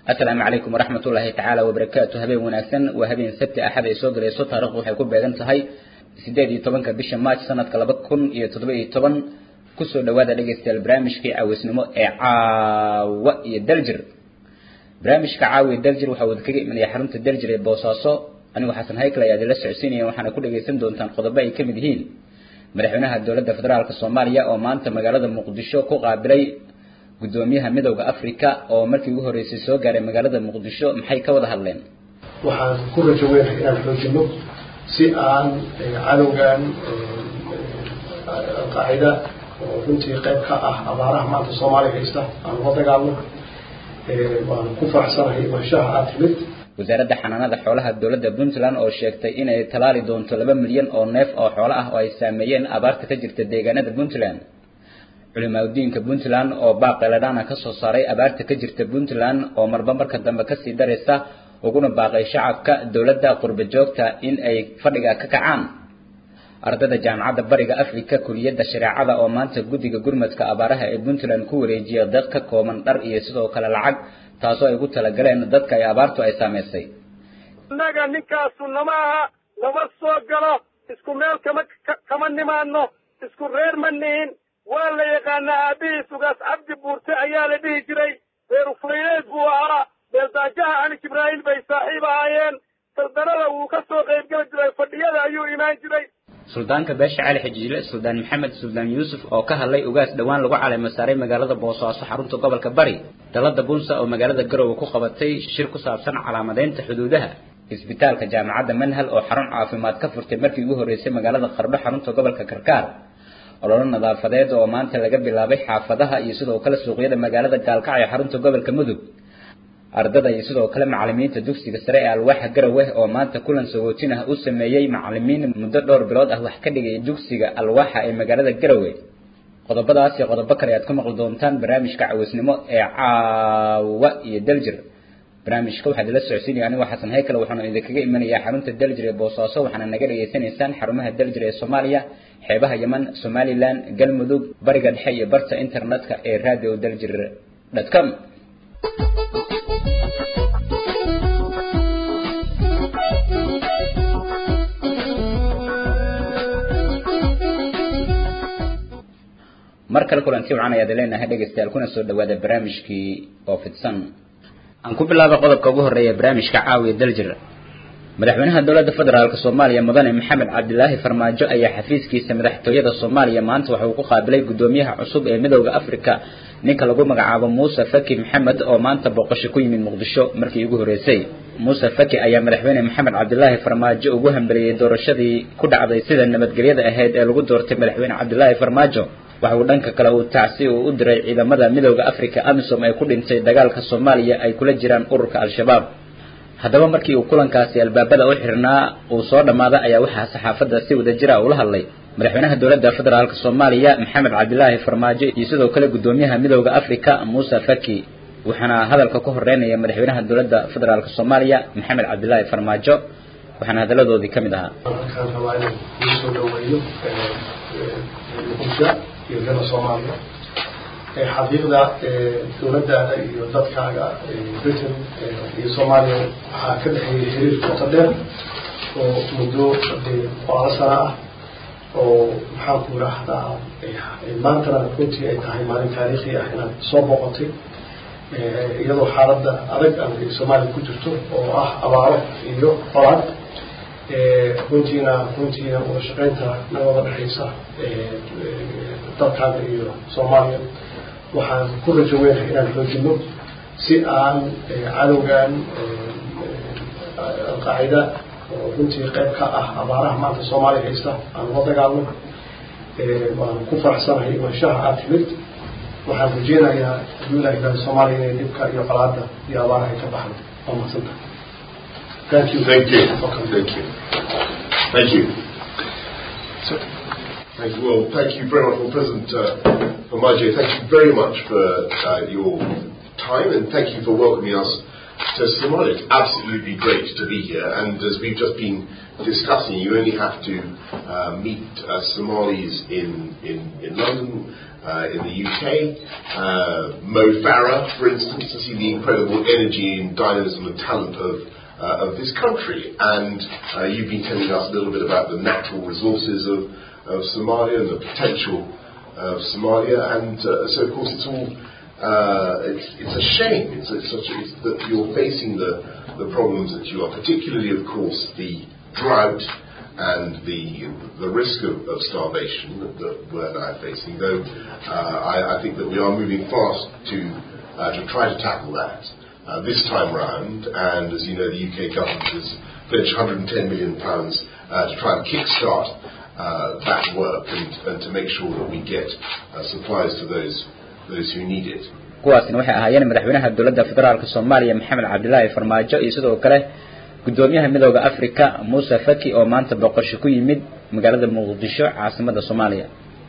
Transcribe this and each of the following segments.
asalaamu calaykum waraxmat ullaahi tacaala wabarakaatu habeen wanaagsan waa habeen sabti axad ay soo galayso taarikhdu waxay ku beegan tahay sideed iyo tobanka bisha march sanadka laba kun iyo toddoba iyo toban kusoo dhawaada dhegaystayaal barnaamijkii caawisnimo ee caawa iyo daljir barnaamijka caawa iyo daljir waxaa wada kaga imanaya xarunta daljir ee boosaaso anigu xasan haykal ayaa idinla socodsiinaya waxaana ku dhagaysan doontaan qodobo ay kamid yihiin madaxweynaha dowladda federaalk soomaaliya oo maanta magaalada muqdisho ku qaabilay gudoomiyaha midowda africa oo markii ugu horeysay soo gaaray magaalada muqdisho maxay ka wada hadleen waxaan ku rajo weynahay inaan xoojino si aan cadowgan alqaacida oo runtii qayb ka ah abaaraha maanta soomaaliya haysta aan ula dagaalno waan ku faraxsanahay imaanshaha aad timid wasaaradda xanaanada xoolaha dowladda puntland oo sheegtay inay talaali doonto laba milyan oo neef oo xoolo ah oo ay saameeyeen abaarta ka jirta deegaanada puntland culimaadudiinka puntland oo baaqeladhana ka soo saaray abaarta ka jirta puntland oo marba marka dambe kasii daraysa uguna baaqay shacabka dowladda qurba joogta in ay fadhiga ka kacaan ardayda jaamacadda bariga africa kuliyadda shareecada oo maanta guddiga gurmadka abaaraha ee puntland ku wareejiya dad ka kooban dhar iyo sidoo kale lacag taasoo ay ugu talagaleen dadka ay abaartu ay saamaysay innaga ninkaasu nama aha nama soo galo isku meel kama kama nimaano isku reer ma nihin waa la yaqaanaa aabihiis ugaas cabdi buurte ayaa la dhihi jiray reer uflayleed buu ahaa beeldaajaha ani jibraa'iil bay saaxiib ahaayeen saldanada wuu ka soo qaybgeli jiray fadhiyada ayuu imaan jiray suldaanka beesha cali xajiile suldaan maxamed suldaan yuusuf oo ka hadlay ugaas dhowaan lagu caleema saaray magaalada boosaaso xarunta gobolka bari dalada bunsa oo magaalada garowe ku qabatay shir ku saabsan calaamadeynta xuduudaha isbitaalka jaamacadda manhal oo xarun caafimaad ka furtay markii ugu horreysay magaalada qardho xarunta gobolka karkaar ololo nadaafadeed oo maanta laga bilaabay xaafadaha iyo sidoo kale suuqyada magaalada gaalkacyo xarunta gobolka mudug ardada iyo sidoo kale macalimiinta dugsiga sare ee alwaaxa garowe oo maanta kulan sagootin ah u sameeyey macalimiin muddo dhowr bilood ah wax ka dhigay dugsiga alwaaxa ee magaalada garowe qodobadaas iyo qodobo kale aad ku maqli doontaan barnaamijka cawisnimo ee caawa iyo daljir barnaamijka waxaad ila socodsiinaya anigoo xasan haykal waxaanu idinkaga imanayaa xarunta daljir ee boosaaso waxaana naga dhageysanaysaan xarumaha daljir ee soomaaliya xeebaha yeman somalilan galmudug bariga dhexe iyo barta internetka ee radio daljir com mar kale kulanti wacan ayaad leenahay dhegaystayaal kuna soo dhawaada barnaamijkii oo fidsan aan ku bilaaba qodobka ugu horeeya barnaamijka caawiya daljir madaxweynaha dowladda federaalk soomaaliya mudane maxamed cabdilaahi farmaajo ayaa xafiiskiisa madaxtooyada soomaaliya maanta waxa uu ku qaabilay gudoomiyaha cusub ee midowda africa ninka lagu magacaabo muuse faki maxamed oo maanta booqasho ku yimid muqdisho markii ugu horreysay muuse faki ayaa madaxweyne maxamed cabdilaahi farmaajo ugu hambaliyey doorashadii ku dhacday sida nabadgelyada ahayd ee lagu doortay madaxweyne cabdilaahi farmaajo waxa uu dhanka kale uu tacsi uu u diray ciidamada midowda africa amisom ee ku dhintay dagaalka soomaaliya ay kula jiraan ururka al-shabaab haddaba markii uu kulankaasi albaabada u xirnaa uu soo dhammaaday ayaa waxaa saxaafadda si wada jira ula hadlay madaxweynaha dowladda federaalk soomaaliya maxamed cabdilaahi farmaajo iyo sidoo kale gudoomiyaha midowda africa muuse faki waxaana hadalka ku horeynaya madaxweynaha dowladda federaalk soomaaliya maxamed cabdilaahi farmaajo waxaana hadaladoodii ka mid ahaa waxaan rabaa inaan kusoo dhaweeyo muqdisho iyo reer soomaaliya xaqiiqda dowladdaada iyo dadkaaga britain iyo soomaaliya waxaa ka dhexeeyay xiriir qoto dheer oo muddo qoalo sana ah oo maxaan ku idhaahdaa maantana runtii ay tahay maalin taariikhi ah inaad soo boqotay iyadoo xaaladda adag aan soomaaliya ku jirto oo ah abaaro iyo qolaad runtiina runtiina wada shaqeynta naga wada dhexaysa dalkaaga iyo soomaaliya waxaan ku rajo weynahay inaan xoojino si aan cadowgan alqaacida oo runtii qayb ka ah abaaraha maanta soomaaliya haysta aan ula dagaalno waan ku faraxsanahay imaanshaha aad timid waxaan rajeynayaa haduu ilaah ilaahay soomaaliya inay dhibka iyo qolaada iyo abaaraha ay ka baxdo waa mahadsantahay Thank you. Thank you. Thank you. Thank you. Thank you. Well, thank you very much, well, President uh, Omaje. Thank you very much for uh, your time and thank you for welcoming us to Somalia. It's absolutely great to be here, and as we've just been discussing, you only have to uh, meet uh, Somalis in, in, in London, uh, in the UK, uh, Mo Farah, for instance, to see the incredible energy and dynamism and talent of, uh, of this country. And uh, you've been telling us a little bit about the natural resources of, of Somalia and the potential of Somalia. And uh, so, of course, it's all uh, it's, it's a shame. It's, it's such a, it's that you're facing the, the problems that you are, particularly, of course, the drought and the the risk of, of starvation that, that we're now facing. Though uh, I, I think that we are moving fast to uh, to try to tackle that uh, this time round. And as you know, the UK government has pledged 110 million pounds uh, to try and kickstart uh, that work and, and to make sure that we get uh, supplies to those those who need it. kuwaasina waxay ahaayeen madaxweynaha dowladda federaalka soomaaliya maxamed cabdilaahi farmaajo iyo sidoo kale gudoomiyaha midooda africa muuse faki oo maanta boqosho ku yimid magaalada muqdisho caasimada soomaaliya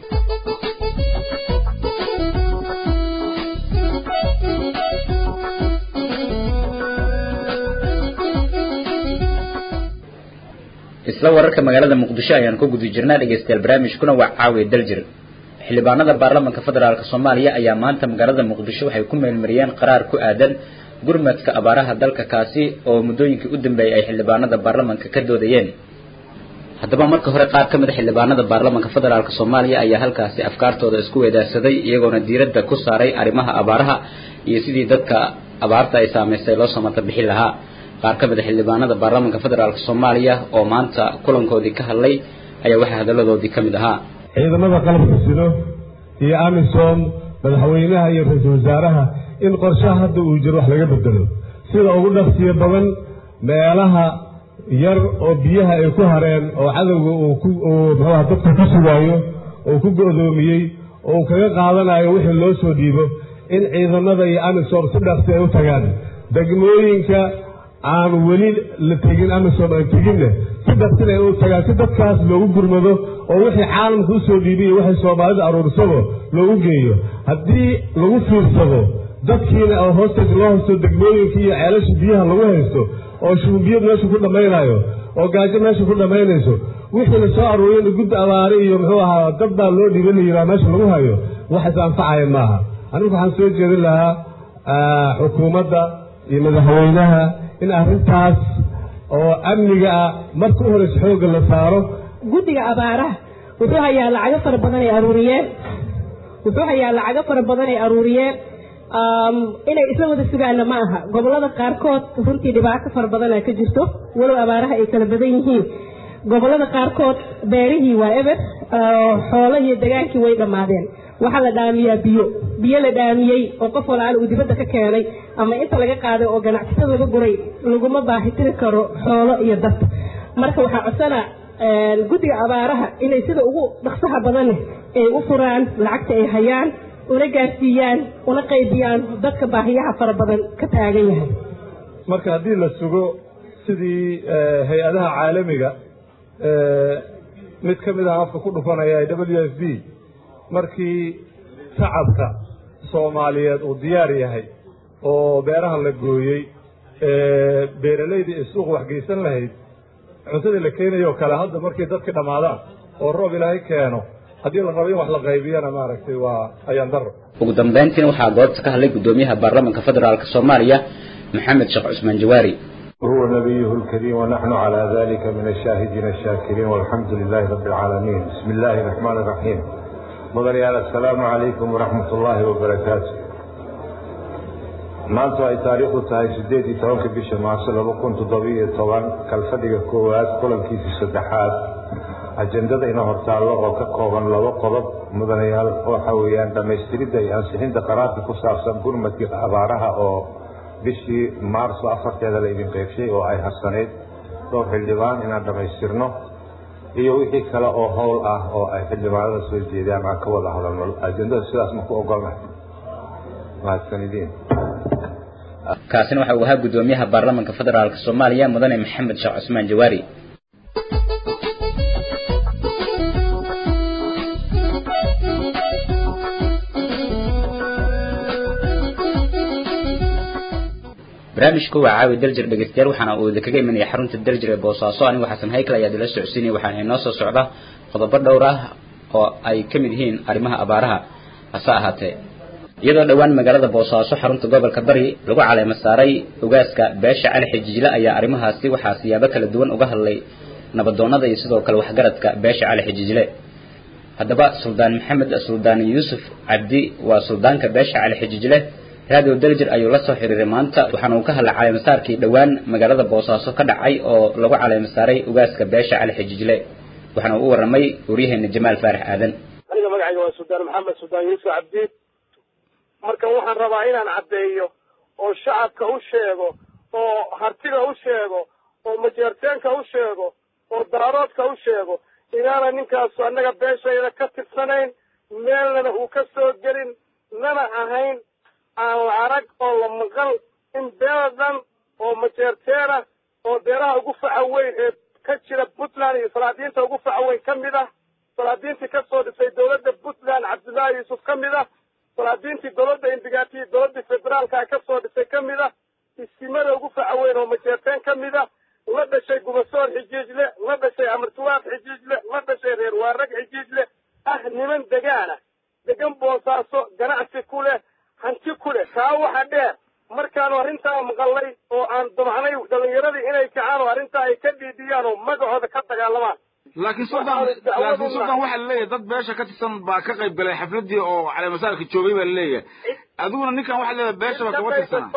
isla wararka magaalada muqdisho ayaan ku guda jirnaa dhegeystayaal barnaamijkuna waa caawiya daljir xildhibaanada baarlamaanka federaalk soomaaliya ayaa maanta magaalada muqdisho waxay ku meelmariyeen qaraar ku aadan gurmadka abaaraha dalka kaasi oo muddooyinkii u dambeeyay ay xildhibaanada baarlamaanka ka doodayeen haddaba marka hore qaar ka mid a xildhibaanada baarlamaanka federaalk soomaaliya ayaa halkaasi afkaartooda isku weedaarsaday iyagoona diiradda ku saaray arrimaha abaaraha iyo sidii dadka abaarta ay saamaysay loo samata bixin lahaa qaar ka mid a xildhibaanada baarlamaanka federaalk soomaaliya oo maanta kulankoodii ka hadlay ayaa waxaa hadalladoodii ka mid ahaa ciidamada qalabka sido iyo amisom madaxweynaha iyo ra-iisul wasaaraha in qorshaha hadda uu jiro wax laga bedelo sida ugu dhaqsiyo badan meelaha yar oo biyaha ay ku hareen oo cadowga uu ku uu muxuuha dadka ku sugaayo oo ku go'doomiyey oo uu kaga qaadanayo wixii loo soo dhiibo in ciidamada iyo amisom si dhaqsi ay u tagaan degmooyinka aan weli la tegin amisom aan teginne si dhaqsin ay u tagaan si dadkaas loogu gurmado oo wixii caalamka u soo dhiibay iyo waxay soomaalida aruursado loogu geeyo haddii lagu fiirsado dadkiina oo hoosteed loo haysto degmooyinka iyo ceelasha biyaha lagu haysto oo shuumbiyad meesha ku dhammaynayo oo gaajo meesha ku dhammaynayso wixii la soo aruuriyana guddi abaare iyo muxuu ahaa dad baa loo dhiiba la yiraa meesha lagu hayo wax is anfacaya maaha anigu waxaan soo jeedin lahaa xukuumadda iyo madaxweynaha in arrintaas oo amniga ah marka u horeysa xoogga la saaro guddiga abaaraha wuxuu hayaa lacago fara badan ay aruuriyeen wuxuu hayaa lacago fara badan ay aruuriyeen inay isla wada sugaana ma aha gobollada qaarkood runtii dhibaato fara badana ka jirto walow abaaraha ay kala badan yihiin gobollada qaarkood beerihii waa eber xoolo iyo degaankii way dhammaadeen waxaa la dhaamiyaa biyo biyo la dhaamiyey oo qof walaal uu dibadda ka keenay ama inta laga qaaday oo ganacsatada laga guray laguma baahitiri karo xoolo iyo dad marka waxaa codsana guddiga abaaraha inay sida ugu dhaqsaha badan ay u furaan lacagta ay hayaan una gaarsiiyaan una qaybiyaan dadka baahiyaha fara badan ka taagan yahay marka haddii la sugo sidii hay-adaha caalamiga mid ka mid ah afka ku dhufanaya w f b markii shacabka soomaaliyeed uu diyaar yahay oo beeraha la gooyey beeralaydii ay suuq waxgeysan lahayd cuntadii la keenayo kale hadda markay dadka dhammaadaan oo roob ilaahay keeno haddii la rabo in wax la qaybiyana maaragtay waa ayaan daro ugu dambeyntiina waxaa goobta ka hadlay gudoomiyaha baarlamaanka federaalk soomaaliya maxamed sheekh cusmaan jawaari هو نبيه الكريم ونحن على ذلك من الشاهدين الشاكرين والحمد لله رب العالمين بسم الله الرحمن الرحيم مدنيال السلام عليكم ورحمة الله وبركاته maanta ay taariikhdu tahay sideed iyo tobanka bisha maarso laba kun toddobiyo toban kalfadhiga koowaad kulankiisii saddexaad ajendada ina hortaallo oo ka kooban laba qodob mudanayaal waxa weeyaan dhammaystiridda iyo ansixinta qaraarka ku saabsan gurmadkii abaaraha oo bishii maarso afarteeda la idin qeybshay oo ay harsanayd dhowr xildhibaan inaan dhammaystirno iyo wixii kale oo howl ah oo ay xildhibaanada soo jeedaan aan ka wada hadalno ajendada sidaas ma ku ogolnahay mahadsanidin kaasina waxa uu ahaa gudoomiyaha baarlamaanka federaalk soomaaliya mudane maxamed sheekh cusmaan jawaari barnaamijku waa caawi daljir dhegeystayaal waxaana uu idinkaga imanaya xarunta daljir ee boosaaso anigu xasan haykal ayaa idinla socodsiinaya waxaana inoo soo socda qodobo dhowr ah oo ay ka mid yihiin arrimaha abaaraha hase ahaatee iyadoo dhowaan magaalada boosaaso xarunta gobolka bari lagu caleemo saaray ogaaska beesha cali xijijle ayaa arrimahaasi waxaa siyaabo kala duwan uga hadlay nabadoonnada iyo sidoo kale waxgaradka beesha cali xijijle haddaba suldaan maxamed suldaan yuusuf cabdi waa suldaanka beesha cali xijijle radio daljir ayuu la soo xiriiray maanta waxaana uu ka hadlay caleemasaarkii dhowaan magaalada boosaaso ka dhacay oo lagu caleemasaaray ogaaska beesha cali xijijle waxaana uu u warramay waryaheena jamaal faarax aadan aniga magacayga waa suldaan maxamed suldaan yuusuf cabdi marka waxaan rabaa inaan caddeeyo oo shacabka u sheego oo hartiga u sheego oo majeerteenka u sheego oo daaroodka u sheego inaana ninkaasu annaga beeshayda ka tirsanayn meelnana uu ka soo gelin nana ahayn aan la arag oo la maqal in beeladan oo majeerteena oo beeraha ugu faca weyn ee ka jira puntland iyo salaadiinta ugu faca weyn ka mid ah salaadiintii ka soo dhisay dowladda puntland cabdullaahi yuusuf ka mid ah salaadiintii dowladda indigaati dowladdii federaalka ka soo dhisay ka mid ah isimada ugu faca weyn oo majeerteen ka mid ah la dhashay gubasoor xijiijle la dhashay amartuwaaq xijiijle la dhashay reer waarag xijiijle ah niman degaana degan boosaaso ganacsi ku leh hanti ku leh kaa waxa dheer markaanu arrintaa maqallay oo aan damacnay dhallinyaradii inay kacaan oo arrintaa ay ka dhiidhiyaan oo magacooda ka dagaalamaan laakiin suldan laakiin suldan waxaa laleeyahay dad beesha ka tirsan baa ka qayb galay xafladii oo caleemasaarka joogay baa laleeyahay adiguna ninkan waxaa leeyahay beeshaba kama tirsana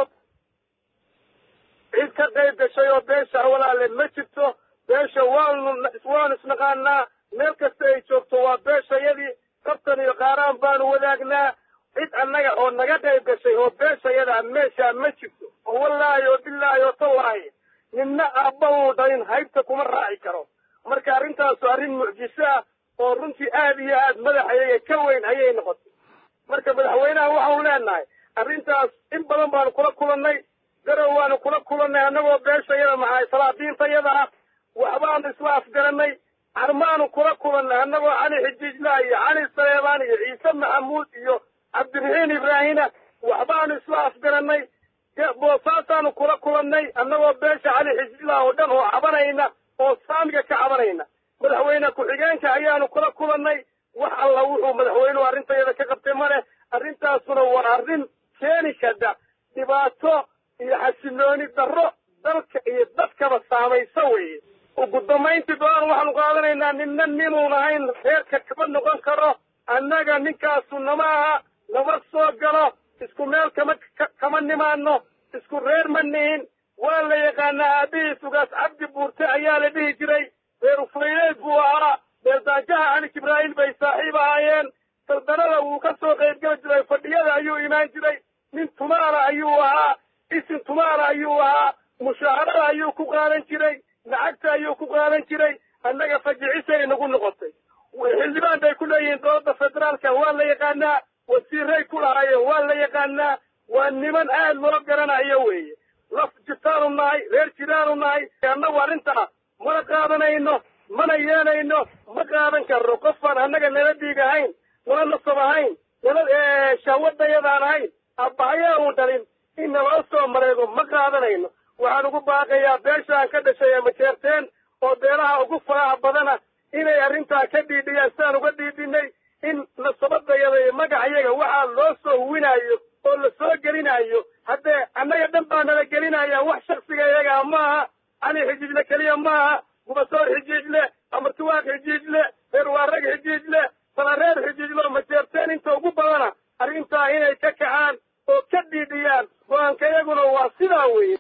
cid ka qayb gashay oo beesha walaale ma jirto beesha waanu waanu isnaqaanaa meel kasta ay joogto waa beeshayadii kabtan iyo qaaraan baanu wadaagnaa cid annaga oo naga qayb gashay oo beeshayadaa meeshaa ma jirto oo wallaahi oo bilaahi oo tallaahi ninna aabba uu dhalin haybta kuma raaci karo marka arrintaasu arrin mucjiso ah oo runtii aad iyo aad madaxayaga ka weyn ayay noqotay marka madaxweynaha waxaanu leenahay arrintaas in badan baanu kula kulannay garow waanu kula kulannay annagoo beeshayada maxay salaadiintayada ah waxbaanu isla afgarannay carmaanu kula kulannay annagoo cali xijiijla iyo cali saleebaan iyo ciise maxamuud iyo cabdiraxiin ibraahina waxbaanu isla afgarannay boosaasaanu kula kulannay annagoo beesha cali xijiijla oo dhan oo cabanayna oo saamiga ka cabanayna madaxweyne ku-xigeenka ayaanu kula kulannay wax alla wuxuu madaxweynuhu arrintayada ka qabtay ma leh arrintaasuna waa arrin keeni kada dhibaato iyo xasilooni darro dalka iyo dadkaba saamaysa weeye ugu dambayntii go-aan waxaanu qaadanaynaa ninna ninuun ahayn reerka kama noqon karo annaga ninkaasu nama aha nama soo galo isku meel kama kama nimaano isku reer ma nihin waa la yaqaanaa aabihiis ugaas cabdi buurte ayaa la dhihi jiray reer ufayleed buu ahaa beeldaajaha cali jibraa'iil bay saaxiib ahaayeen saldanada wuu ka soo qaybgeli jiray fadhiyada ayuu imaan jiray nin tumaala ayuu ahaa isin tumaala ayuu ahaa mushaharada ayuu ku qaadan jiray lacagta ayuu ku qaadan jiray annaga fajicisay nagu noqotay xildhibaan bay ku leeyihiin dowladda federaalka waa la yaqaanaa wasiiray ku lahaayeen waa la yaqaanaa waa niman aad loo garanayo weeye laf jirtaanu nahay reer jiraanu nahay annagu arrintaa mana qaadanayno mana yeelayno ma qaadan karno qofaan annaga nala dhiig ahayn nala nasab ahayn nala shahwadayadaan ahayn abbahayaa uu dhalin in naloo soo mareego ma qaadanayno waxaan ugu baaqayaa beeshaan ka dhashay ee majeerteen oo beelaha ugu faraha badana inay arrintaa ka dhiidhiyaan sidaan uga dhiidhinay in nasabadayada iyo magacayaga waxaa loo soo huwinaayo oo la soo gelinayo haddee annaga dhan baa nala gelinaya wax shaksiga iyagaa maaha cali xijiijle keliya maaha gubasoor xijiijle amartuwaaq xijiijle reer waarag xijiijle salareer xijiijle oo majeerteen inta ugu badana arrintaa inay ka kacaan oo ka dhiidhiyaan go-aanka iyaguna waa sidaa weeye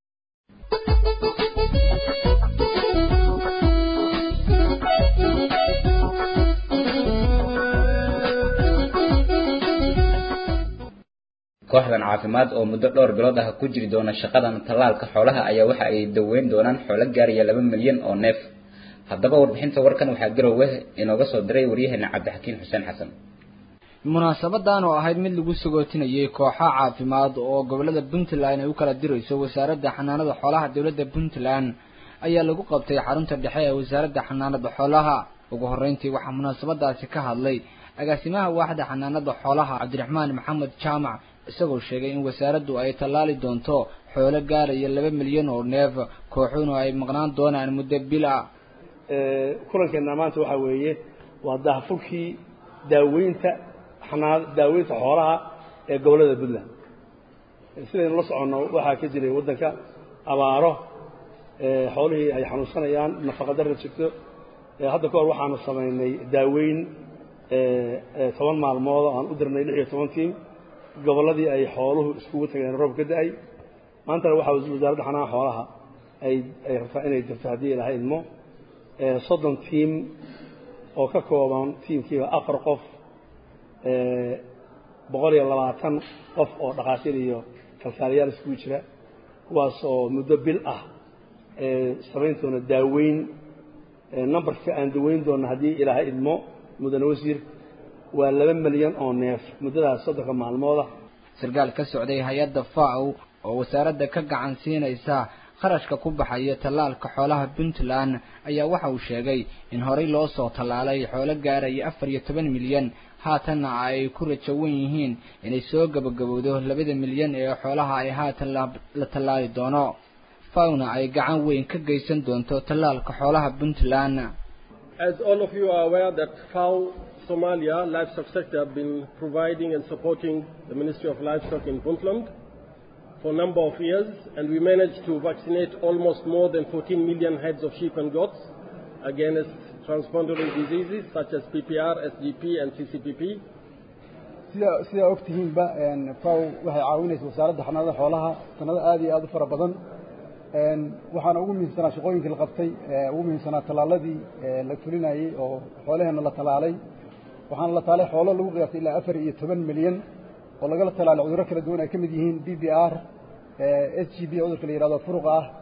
kooxdan caafimaad oo muddo dhowr bilood ah ku jiri doona shaqadan tallaalka xoolaha ayaa waxa ay daweyn doonaan xoolo gaaraya laba milyan oo neef haddaba warbixinta warkan waxaa garowe inooga soo diray waryaheena cabdixakiin xuseen xasan munaasabadan oo ahayd mid lagu sagootinayay kooxo caafimaad oo gobolada puntland ay u kala dirayso wasaaradda xanaanada xoolaha dowladda puntland ayaa lagu qabtay xarunta dhexe ee wasaaradda xanaanada xoolaha ugu horreyntii waxaa munaasabadaasi ka hadlay agaasimaha waaxda xanaanada xoolaha cabdiraxmaan maxamed jaamac isagoo sheegay in wasaaraddu ay tallaali doonto xoolo gaaraya laba milyan oo neef kooxuhuna ay maqnaan doonaan muddo bil ah kulankeena maanta waxaa weeye waa daahfurkii daaweynta xanaa daaweynta xoolaha ee gobollada puntland sidaynu la soconno waxaa ka jiray waddanka abaaro xoolihii ay xanuunsanayaan nafaqadarra jirto hadda ka hor waxaanu samaynay daaweyn toban maalmood aan u dirnay lix iyo toban tiim gobolladii ay xooluhu iskugu tageen roob ka da-ay maantana waxaa wasaaradda xanaha xoolaha ay ay rabtaa inay dirto haddii ilaha idmo soddon tiim oo ka kooban tiimkiiba afar qof boqol iyo labaatan qof oo dhakhaatiir iyo kalkaaliyaal iskugu jira kuwaas oo muddo bil ah samayn doona daaweyn numberka aan daweyn doona haddii ilaaha idmo mudane wasiir waa laba milyan oo neef muddadaas soddonka maalmooda sarkaal ka socday hay-adda faw oo wasaaradda ka gacan siinaysa kharashka ku baxaya tallaalka xoolaha puntland ayaa waxa uu sheegay in horey loo soo tallaalay xoolo gaaraya afar iyo toban milyan haatanna ay ku rajo wen yihiin inay soo gabagabowdo labada milyan ee xoolaha ay haatan la tallaali doono fawna ay gacan weyn ka geysan doonto tallaalka xoolaha puntland As all of you are aware that FAO Somalia livestock sector have been providing and supporting the Ministry of Livestock in Puntland for a number of years, and we managed to vaccinate almost more than 14 million heads of sheep and goats against transboundary diseases such as PPR, SGP, and CCPP. sida sidaa ogtihiinba faw waxay caawinaysa wasaaradda xanaanada xoolaha sanado aad iyo aad u fara badan waxaana ugu muhiimsanaa shaqooyinkii la qabtay ugu muhiimsanaa tallaaladii la fulinayey oo xoolaheenna la tallaalay waxaana la taalay xoolo lagu qiyaastay ilaa afar iyo toban milyan oo lagala tallaalay cudurro kala duwan ay ka mid yihiin b b r s g b cudurka la yihahdo furuqa ah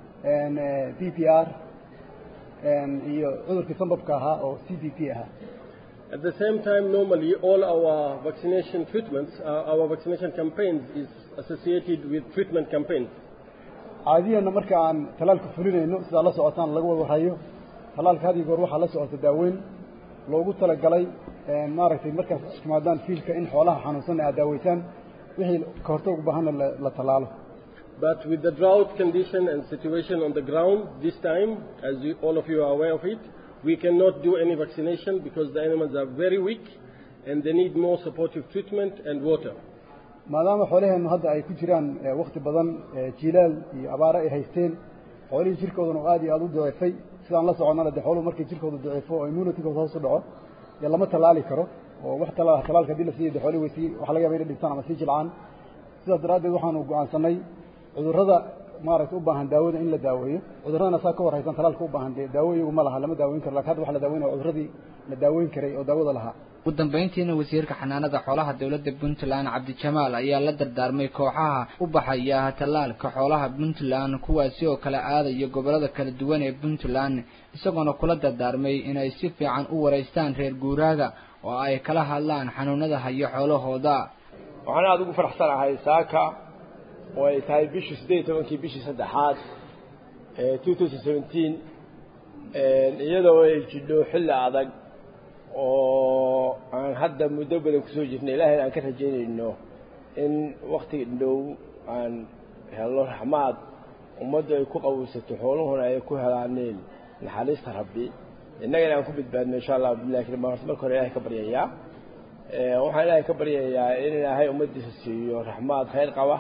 b p r iyo cudurkii sambabka ahaa oo c b p ahaa At the same time, normally all our vaccination treatments, uh, our vaccination campaigns is associated with treatment campaigns. caadiyanna marka aan tallaalka fulinayno sidaa la socotaan laga wada warhayo tallaalka had iyo goor waxaa la socota daaweyn loogu talagalay maaragtay markaas iskumaadaan fiilka in xoolaha xanuunsanna aad daaweysaan wixii ka hortag u baahanna la tallaalo But with the drought condition and situation on the ground this time, as you, all of you are aware of it, we cannot do any vaccination because the animals are very weak and they need more supportive treatment and water. maadaama xoolaheennu hadda ay ku jiraan wakti badan jiilaal iyo abaare ay haysteen xoolihii jirkooduna aad iyo aad u daciifay sidaan la soconnana dee xooluhu markay jirkooda daciifo oo immunitykooda hoos u dhaco dee lama tallaali karo oo wax tallaal tallaalka haddii la siiyo dee xoolihi way sii waxa laga yaba inay dhintaan ama sii jilcaan sidaas daraaddeed waxaanu go'aansanay cudurrada maaragtay u baahan daawada in la daaweeyo cudurradana saa ka warhaysan tallaalka u baahan dee daawo iyagu ma laha lama daaweyn karo lakin hadda waxa la daaweynaya cudurradii la daaweyn karay oo daawada lahaa ugu dambayntiina wasiirka xanaanada xoolaha dowladda puntland cabdijamaal ayaa la dardaarmay kooxaha u baxaya tallaalka xoolaha puntland kuwaasi oo kala aadaya gobollada kala duwan ee puntland isagoona kula dardaarmay inay si fiican u wareystaan reer guuraaga oo ay kala hadlaan xanuunada hayo xoolahooda waxaan aada ugu faraxsanahay saaka oo ay tahay bishii siddeed iyo tobankii bishii saddexaad ee two thousand seventeen iyadoo ay jidho xilli adag oo aan hadda muddo badan kusoo jirnay ilaahayna aan ka rajaynayno in waktiga dhow aan helno raxmaad ummaddu ay ku qaweysato xooluhuna ay ku helaaneen naxariista rabbi innagana aan ku badbaadno insha allah billahi karim baan horta marka hore ilahay ka baryayaa waxaan ilaahay ka baryayaa in ilaahay ummaddiisa siiyo raxmaad khayr qaba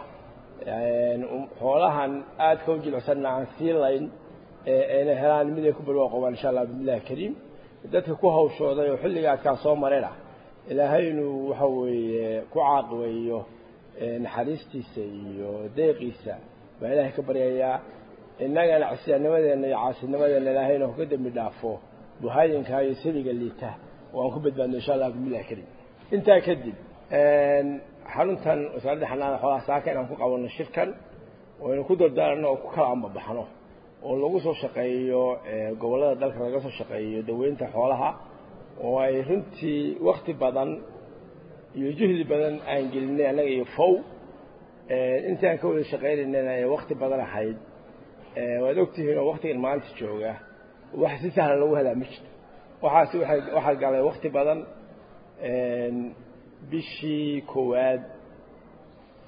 xoolahan aadka u jilicsanna aan sii layn ayna helaan mid ay ku barwaaqobaan insha allah billahi kariim dadka ku hawshooday oo xilliga adkaa soo marayna ilaahay inuu waxa weeye ku caaqibeeyo naxariistiisa iyo deeqiisa baa ilaahay ka baryayaa innagana casiyaanimadeenna iyo caasinimadeenna ilaahayna ka dembi dhaafo buhaayinka iyo siliga liita oo aan ku badbaadno insha allah billahi kariim intaa kadib xaruntan wasaaradda xanaana xoolaha saaka inaan ku qabanno shirkan oo aynu ku dardaaranno oo ku kala ambabaxno oo lagu soo shaqeeyo gobollada dalka laga soo shaqeeyo daweynta xoolaha oo ay runtii wakti badan iyo juhdi badan aan gelinay annaga iyo fow intii aan ka wada shaqaynaynana ee wakti badan ahayd waad ogtihiin oo waktigan maanta jooga wax si sahlan lagu helaa ma jirto waxaasi waay waxaa galay wakti badan bishii koowaad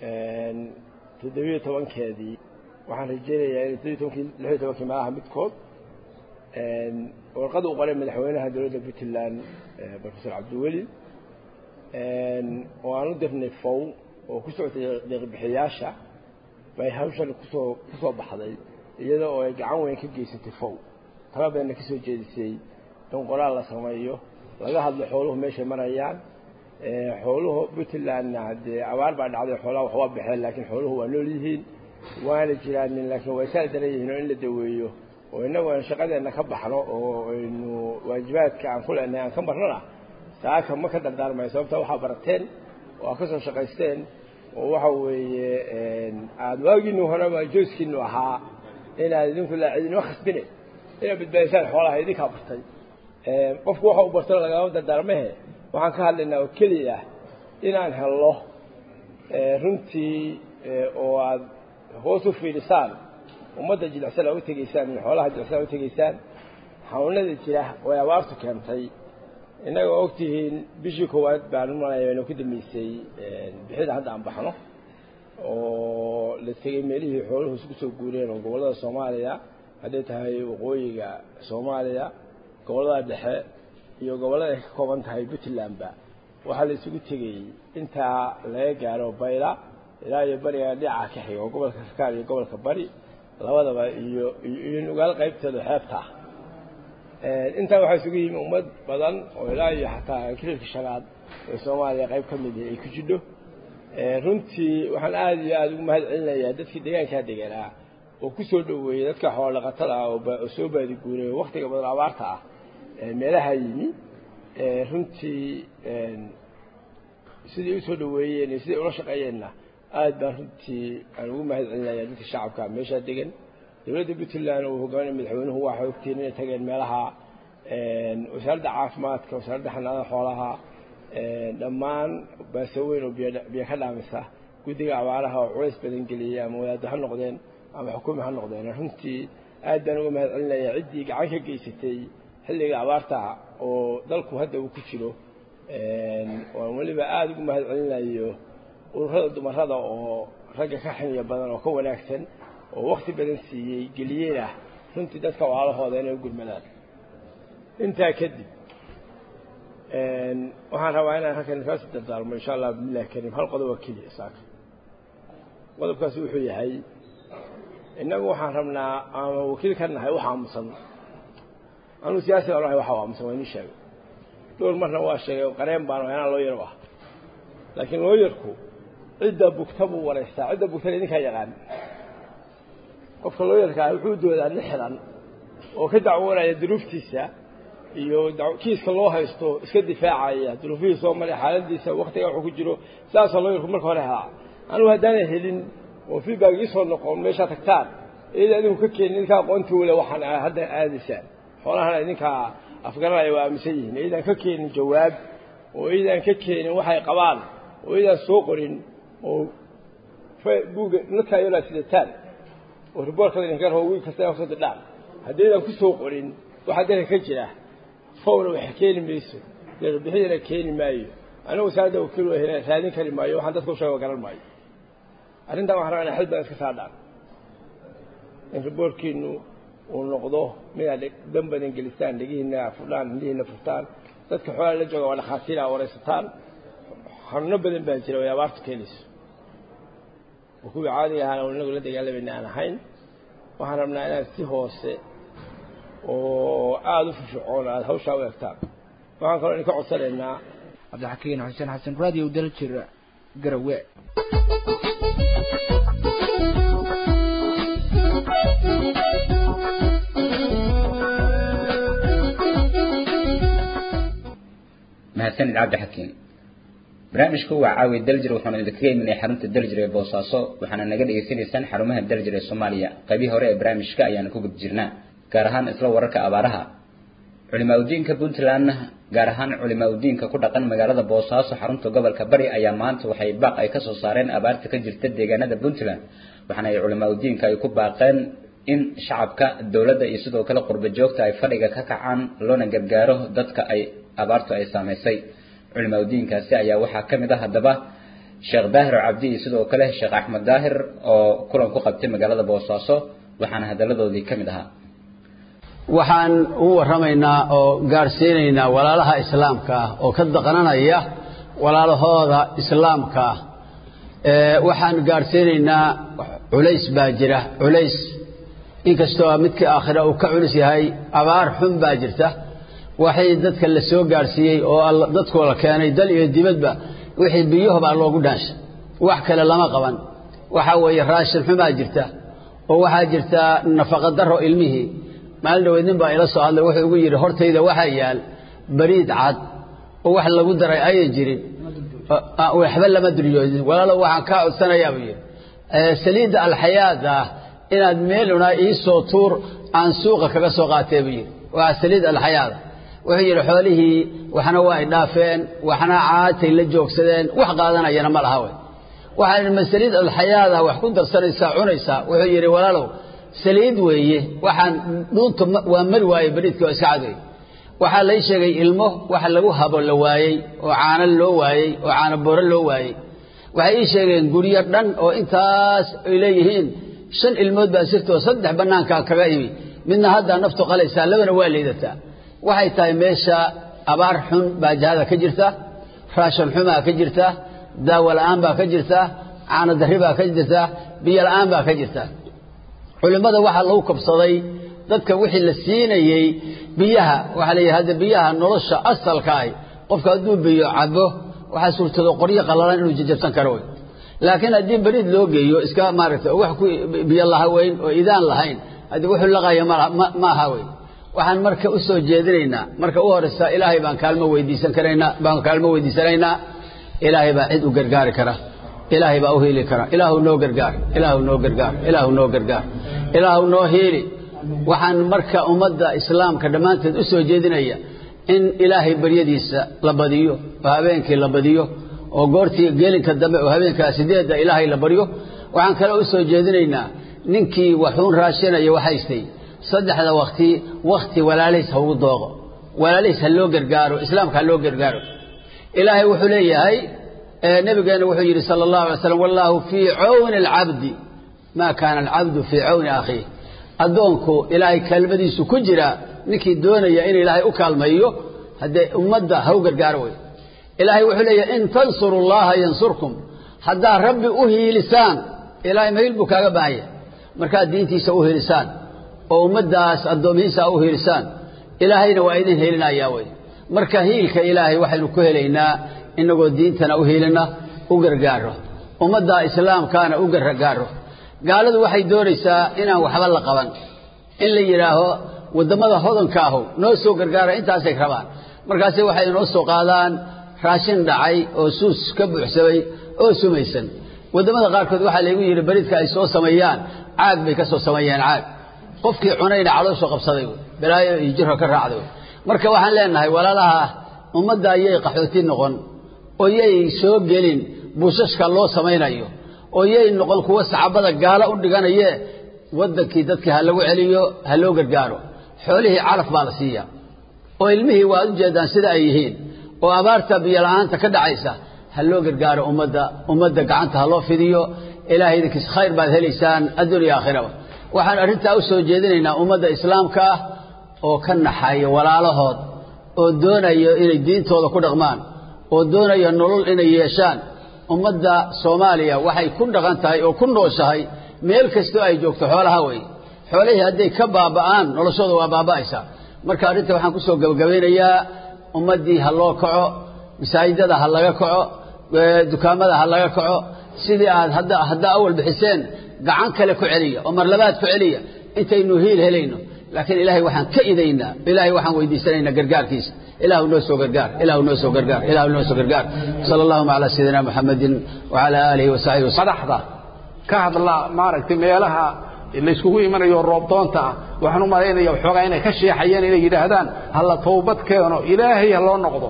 toddobiyo tobankeedii waxaan rajeynayaa in toddobiyo tobankii lixiyo tobankii meelaha midkood warqad uu qoray madaxweynaha dowladda puntland professor cabdiweli oo aan u dirnay fow oo ku socotay deeqbixiyaasha bay hawshan kusoo kusoo baxday iyada oo ay gacan weyn ka geysatay fow tala badanna ka soo jeedisay in qoraal la sameeyo laga hadlo xooluhu meeshay marayaan xooluhu puntlandna haddee abaar baa dhacday xoolaha wax waa baxeen laakiin xooluhu waa nool yihiin waana jiraanin laakiin way saal daran yihiin oo in la daweeyo oo innagu aan shaqadeenna ka baxno oo aynu waajibaadka aan ku leenahay aan ka marnona saaka ma ka dardaarmayo sababta waxaa barateen oo aad ka soo shaqaysteen oo waxa weeye aada waagiinu horeba jooskiinu ahaa inaad idinku laacidinima khasbine inaad badbaadisaan xoolaha idinkaa bartay qofku waxa uu bartana lagama dardaarmahe waxaan ka hadlaynaa oo keliya inaan helno runtii oo aada hoos u fiidhisaan ummadda jilicsan aa u tegaysaan iyo xoolaha jilicsan aa u tegaysaan xanuunada jira oo ay abaartu keentay innaga og tihiin bishii koowaad baan u malaya aynu ku dambeysay bixida hadda aan baxno oo la tegey meelihii xooluhu isku soo guureen oo gobollada soomaaliya hadday tahay waqooyiga soomaaliya gobollada dhexe iyo gobollada ay ka kooban tahay puntlandba waxaa la isugu tegey intaa laga gaaro bayla ilaa iyo bariga dhinaca ka xiga oo gobolka sarkaal iyo gobolka bari labadaba iyo iyo nugaal qaybteeda xeebta ah intaa waxaa isugu yimi ummad badan oo ilaa iyo xataa kililka shanaad ee soomaaliya qayb ka mid ay ku jidho runtii waxaan aada iyo aada ugu mahad celinayaa dadkii deegaankaa deganaa oo ku soo dhoweeyey dadka xoolo dhaqatada ah oo soo baadiguuray oo waktiga badan abaarta ah meelaha yimi runtii sidai usoo dhoweeyeen iyo siday ula shaqeeyeenna aada baan runtii aan ugu mahad celinayaa dadka shacabka meeshaa degan dowladda puntland uu hogaaminay madaxweynuhu waxay ogtiin inay tageen meelaha wasaaradda caafimaadka wasaaradda xanaanada xoolaha dhammaan baasaweyn oo biyo ka dhaamisa guddiga abaaraha oo culays badan geliyey ama wadaaddo ha noqdeen ama xukumi ha noqdeen runtii aad baan uga mahad celinayaa ciddii gacan ka geysatay xilliga abaarta oo dalku hadda uu ku jiro waan weliba aada ugu mahad celinayo ururada dumarada oo ragga ka xiniyo badan oo ka wanaagsan oo wakti badan siiyey geliyeyna runtii dadka walaalahooda inay u gurmadaan intaa kadib waxaan rabaa inaan halkan kaasi dardaarmo insha allah bismillahi kariim hal qodob oo keliya saaka qodobkaasi wuxuu yahay innagu waxaan rabnaa ama wakiil ka nahay wax aamusan anuu siyaasi baan ahay waxa aamusan waa inii sheegay dhowr marna waa sheegay oo qareen baan ahay anaa looyar ah laakiin looyarku cidda bugta buu wareystaa cidda bugtana idinkaa yaqaan qofka looyarka ah wuxuu doodaa nin xiran oo ka dacwoonaya duruuftiisa iyo kiiska loo haysto iska difaacaya duruufihii soo maray xaaladiisa waktiga wuxuu ku jiro saasoo looyarku marka hore helaa anugu haddaanay helin oo feedback iisoo noqon meeshaa tagtaan iyada idinku ka keenin idinkaa aqoontii wale waxaan hadda aadaysaan xoolahana idinkaa afgaranaya waa aaminsan yihiin iyadan ka keenin jawaab oo iyadan ka keenin waxay qabaan oo iyadan soo qorin oo buga nadkaa yolaa sidataan oo riboorkada idinka rabo wiil kasta kusoo dirdhaan haddii iyadan kusoo qorin waxaa dalka ka jira fowna wax keeni mayso deeqbixidana keeni maayo anigu wasaaradda wakiil waa heleen raadin kari maayo waxaan dadka u sheega garan maayo arrintan waxaan rabaa inaa xil badan iska saadhaan in riboorkiinu uu noqdo midaad dan badan gelistaan dhegihiina furdhaan indhihiina furtaan dadka xoolaa la jooga waa dhakhaatiira waraysataan xanuuno badan baa jira way abaartu keenayso oo kuwii caadiga ahaana inagu la dagaalamayna aan ahayn waxaan rabnaa inaad si hoose oo aada u firfircoon aada hawshaa u egtaan waxaan kaloo idinka codsanaynaa cabdixakiin xuseen xasan radio daljir garawe mahadsanid cabdixakiin barnaamijku waa caawi daljir waxaanu idinkaga imanaya xarunta daljir ee boosaaso waxaana naga dhegaysanaysaan xarumaha daljir ee soomaaliya qaybihii hore ee barnaamijka ayaanu ku gud jirnaa gaar ahaan isla wararka abaaraha culimaa udiinka puntlandna gaar ahaan culimaa udiinka ku dhaqan magaalada boosaaso xarunta gobolka bari ayaa maanta waxay baaq ay kasoo saareen abaarta ka jirta deegaanada puntland waxaana ay culimaa udiinka ay ku baaqeen in shacabka dowladda iyo sidoo kale qurba joogta ay fadhiga ka kacaan loona gargaaro dadka ay abaartu ay saamaysay culimaa udiinkaasi ayaa waxaa ka mid ah haddaba sheekh daahir cabdi iyo sidoo kale sheekh axmed daahir oo kulan ku qabtay magaalada boosaaso waxaana hadaladoodii ka mid ahaa waxaan u warramaynaa oo gaadhsiinaynaa walaalaha islaamka ah oo ka daqnanaya walaalahooda islaamka ah waxaan gaadhsiinaynaa culays baa jira culays inkastoo midkii aakhira uu ka culus yahay abaar xun baa jirta waxay dadka la soo gaadhsiiyey oo dadkoo la keenay dal iyo dibadba wixii biyahobaa loogu dhaanshay wax kale lama qaban waxaa weeye raashin xumaa jirta oo waxaa jirta nafaqa daro ilmihii maalin dhaweyd nin baa ila soo hadlay wuxuu igu yidhi hortayda waxaa yaal bariid cad oo wax lagu daray ayan jirin waxba lama duryoodin walaalo waxaan kaa codsanayaa buu yidhi saliidda alxayaad ah inaad meeluna iisoo tuur aan suuqa kaga soo qaatee buu yidhi waa saliid alxayaada wuxuu yidhi xoolihii waxna waa ay dhaafeen waxna caatay la joogsadeen wax qaadanayana ma laha wey waxaan idhi ma saliid alxayaada wax ku darsanaysaa cunaysaa wuxuu yidhi walaalow saliid weeye waxaan dhuunta waa mari waaye bariidkii oo iska cad wey waxaa lay sheegay ilmo waxa lagu habo la waayey oo caano loo waayey oo caano booro loo waayey waxay ii sheegeen guryo dhan oo intaas ay leeyihiin shan ilmood baa sirtoo saddex bannaankaa kaga imi midna haddaa naftu qalaysaa labana waa liidataa waxay tahay meesha abaar xun baa jahada ka jirta raashan xumaa ka jirta daawo la'aan baa ka jirta caano darri baa ka jirta biyo la'aan baa ka jirta culimmada waxaa lagu kabsaday dadka wixii la siinayey biyaha waxaa leeyahay hadda biyaha nolosha asalka ahi qofka hadduu biyo cabo waxaa suurtado qoryo qallalan inuu jajabsan karo wey laakiin haddii beriid loo geeyo iska maaragtay wax ku biyo lahaweyn oo idaan lahayn haddii wuxuu laqaya ma aha wey waxaan marka u soo jeedinaynaa marka u horeysa ilaahay baan kaalmo weydiisan karaynaa baan kaalmo weydiisanaynaa ilaahay baa cid u gargaari kara ilaahay baa u hiili kara ilaahu noo gargaar ilaahu noo gargaar ilaahu noo gargaar ilaahu noo hiili waxaan marka ummadda islaamka dhammaanteed u soo jeedinaya in ilaahay baryadiisa la badiyo oo habeenkii la badiyo oo goortii gelinka dambe oo habeenkaa sideedda ilaahay la baryo waxaan kale u soo jeedinaynaa ninkii waxuun raashinaya waxhaystay saddexda wakti wakti walaalihiis ha ugu dooqo walaalihiis ha loo gargaaro islaamka ha loo gargaaro ilaahay wuxuu leeyahay nabigeena wuxuu yidhi sala allahu alay slam wallaahu fii cawni alcabdi maa kaana alcabdu fii cawni akhiih addoonku ilaahay kaalmadiisu ku jira ninkii doonaya in ilaahay u kaalmayo haddee ummadda ha u gargaaro wey ilaahay wuxuu leeyahay in tansuru llaha yansurkum haddaad rabbi u hiilisaan ilaahay mahiil buu kaaga baahanya markaad diintiisa u hiilisaan oo ummaddaas addoomihiisa u hiilisaan ilaahayna waa idin hiilinayaa wey marka hiilka ilaahay waxaynu ku helaynaa inagoo diintana u hiilina u gargaaro ummadda islaamkaana u gargaaro gaaladu waxay doonaysaa inaan waxba la qaban in la yidhaaho waddamada hodanka ahu noo soo gargaara intaasay rabaan markaase waxay inoo soo qaadaan raashin dhacay oo suus ka buuxsamay oo sumaysan waddamada qaarkood waxaa laygu yidhi bariidka ay soo sameeyaan caag bay ka soo sameeyeen caag qofkii cunayna calooshoo qabsaday wey balaayo iyo jirka ka raacday wey marka waxaan leenahay walaalaha ummadda yay qaxooti noqon oo yay soo gelin buushashka loo samaynayo oo yay noqon kuwa saxaabada gaalo u dhiganayee waddankii dadkii ha lagu celiyo ha loo gargaaro xoolihii calaf baa la siiya oo ilmihii waad u jeedaan sida ay yihiin oo abaarta biyola'aanta ka dhacaysa ha loo gargaaro ummadda ummadda gacanta ha loo fidiyo ilaahay idinkiis khayr baad helaysaan adduun iyo aakhiraba waxaan arrintaa u soo jeedinaynaa ummadda islaamka ah oo ka naxaya walaalahood oo doonayo inay diintooda ku dhaqmaan oo doonaya nolol inay yeeshaan ummadda soomaaliya waxay ku dhaqan tahay oo ku nooshahay meel kastoo ay joogto xoolaha weeye xoolihii hadday ka baaba'aan noloshooda waa baaba'aysaa marka arrinta waxaan kusoo gabagabaynayaa ummaddii ha loo kaco masaajidada ha laga kaco dukaamada ha laga kaco sidii aad hadda haddaa awal bixiseen gacan kale ku celiya oo mar labaad ku celiya intaynu hiil helayno laakiin ilaahay waxaan ka idaynaa ilaahay waxaan weydiisanaynaa gargaarkiisa ilaahu noo soo gargaar ilaahu noo soo gargaar ilaahu noo soo gargaar sala allahuma calaa sayidina muxamedin wacala aalihi wasaxbihi madaxda ka hadla maaragtay meelaha layskugu imanayo roobdoonta ah waxaan u malaynaya waxoogaa inay ka sheexayeen inay yidhaahdaan hala towbad keeno ilaahay ha loo noqdo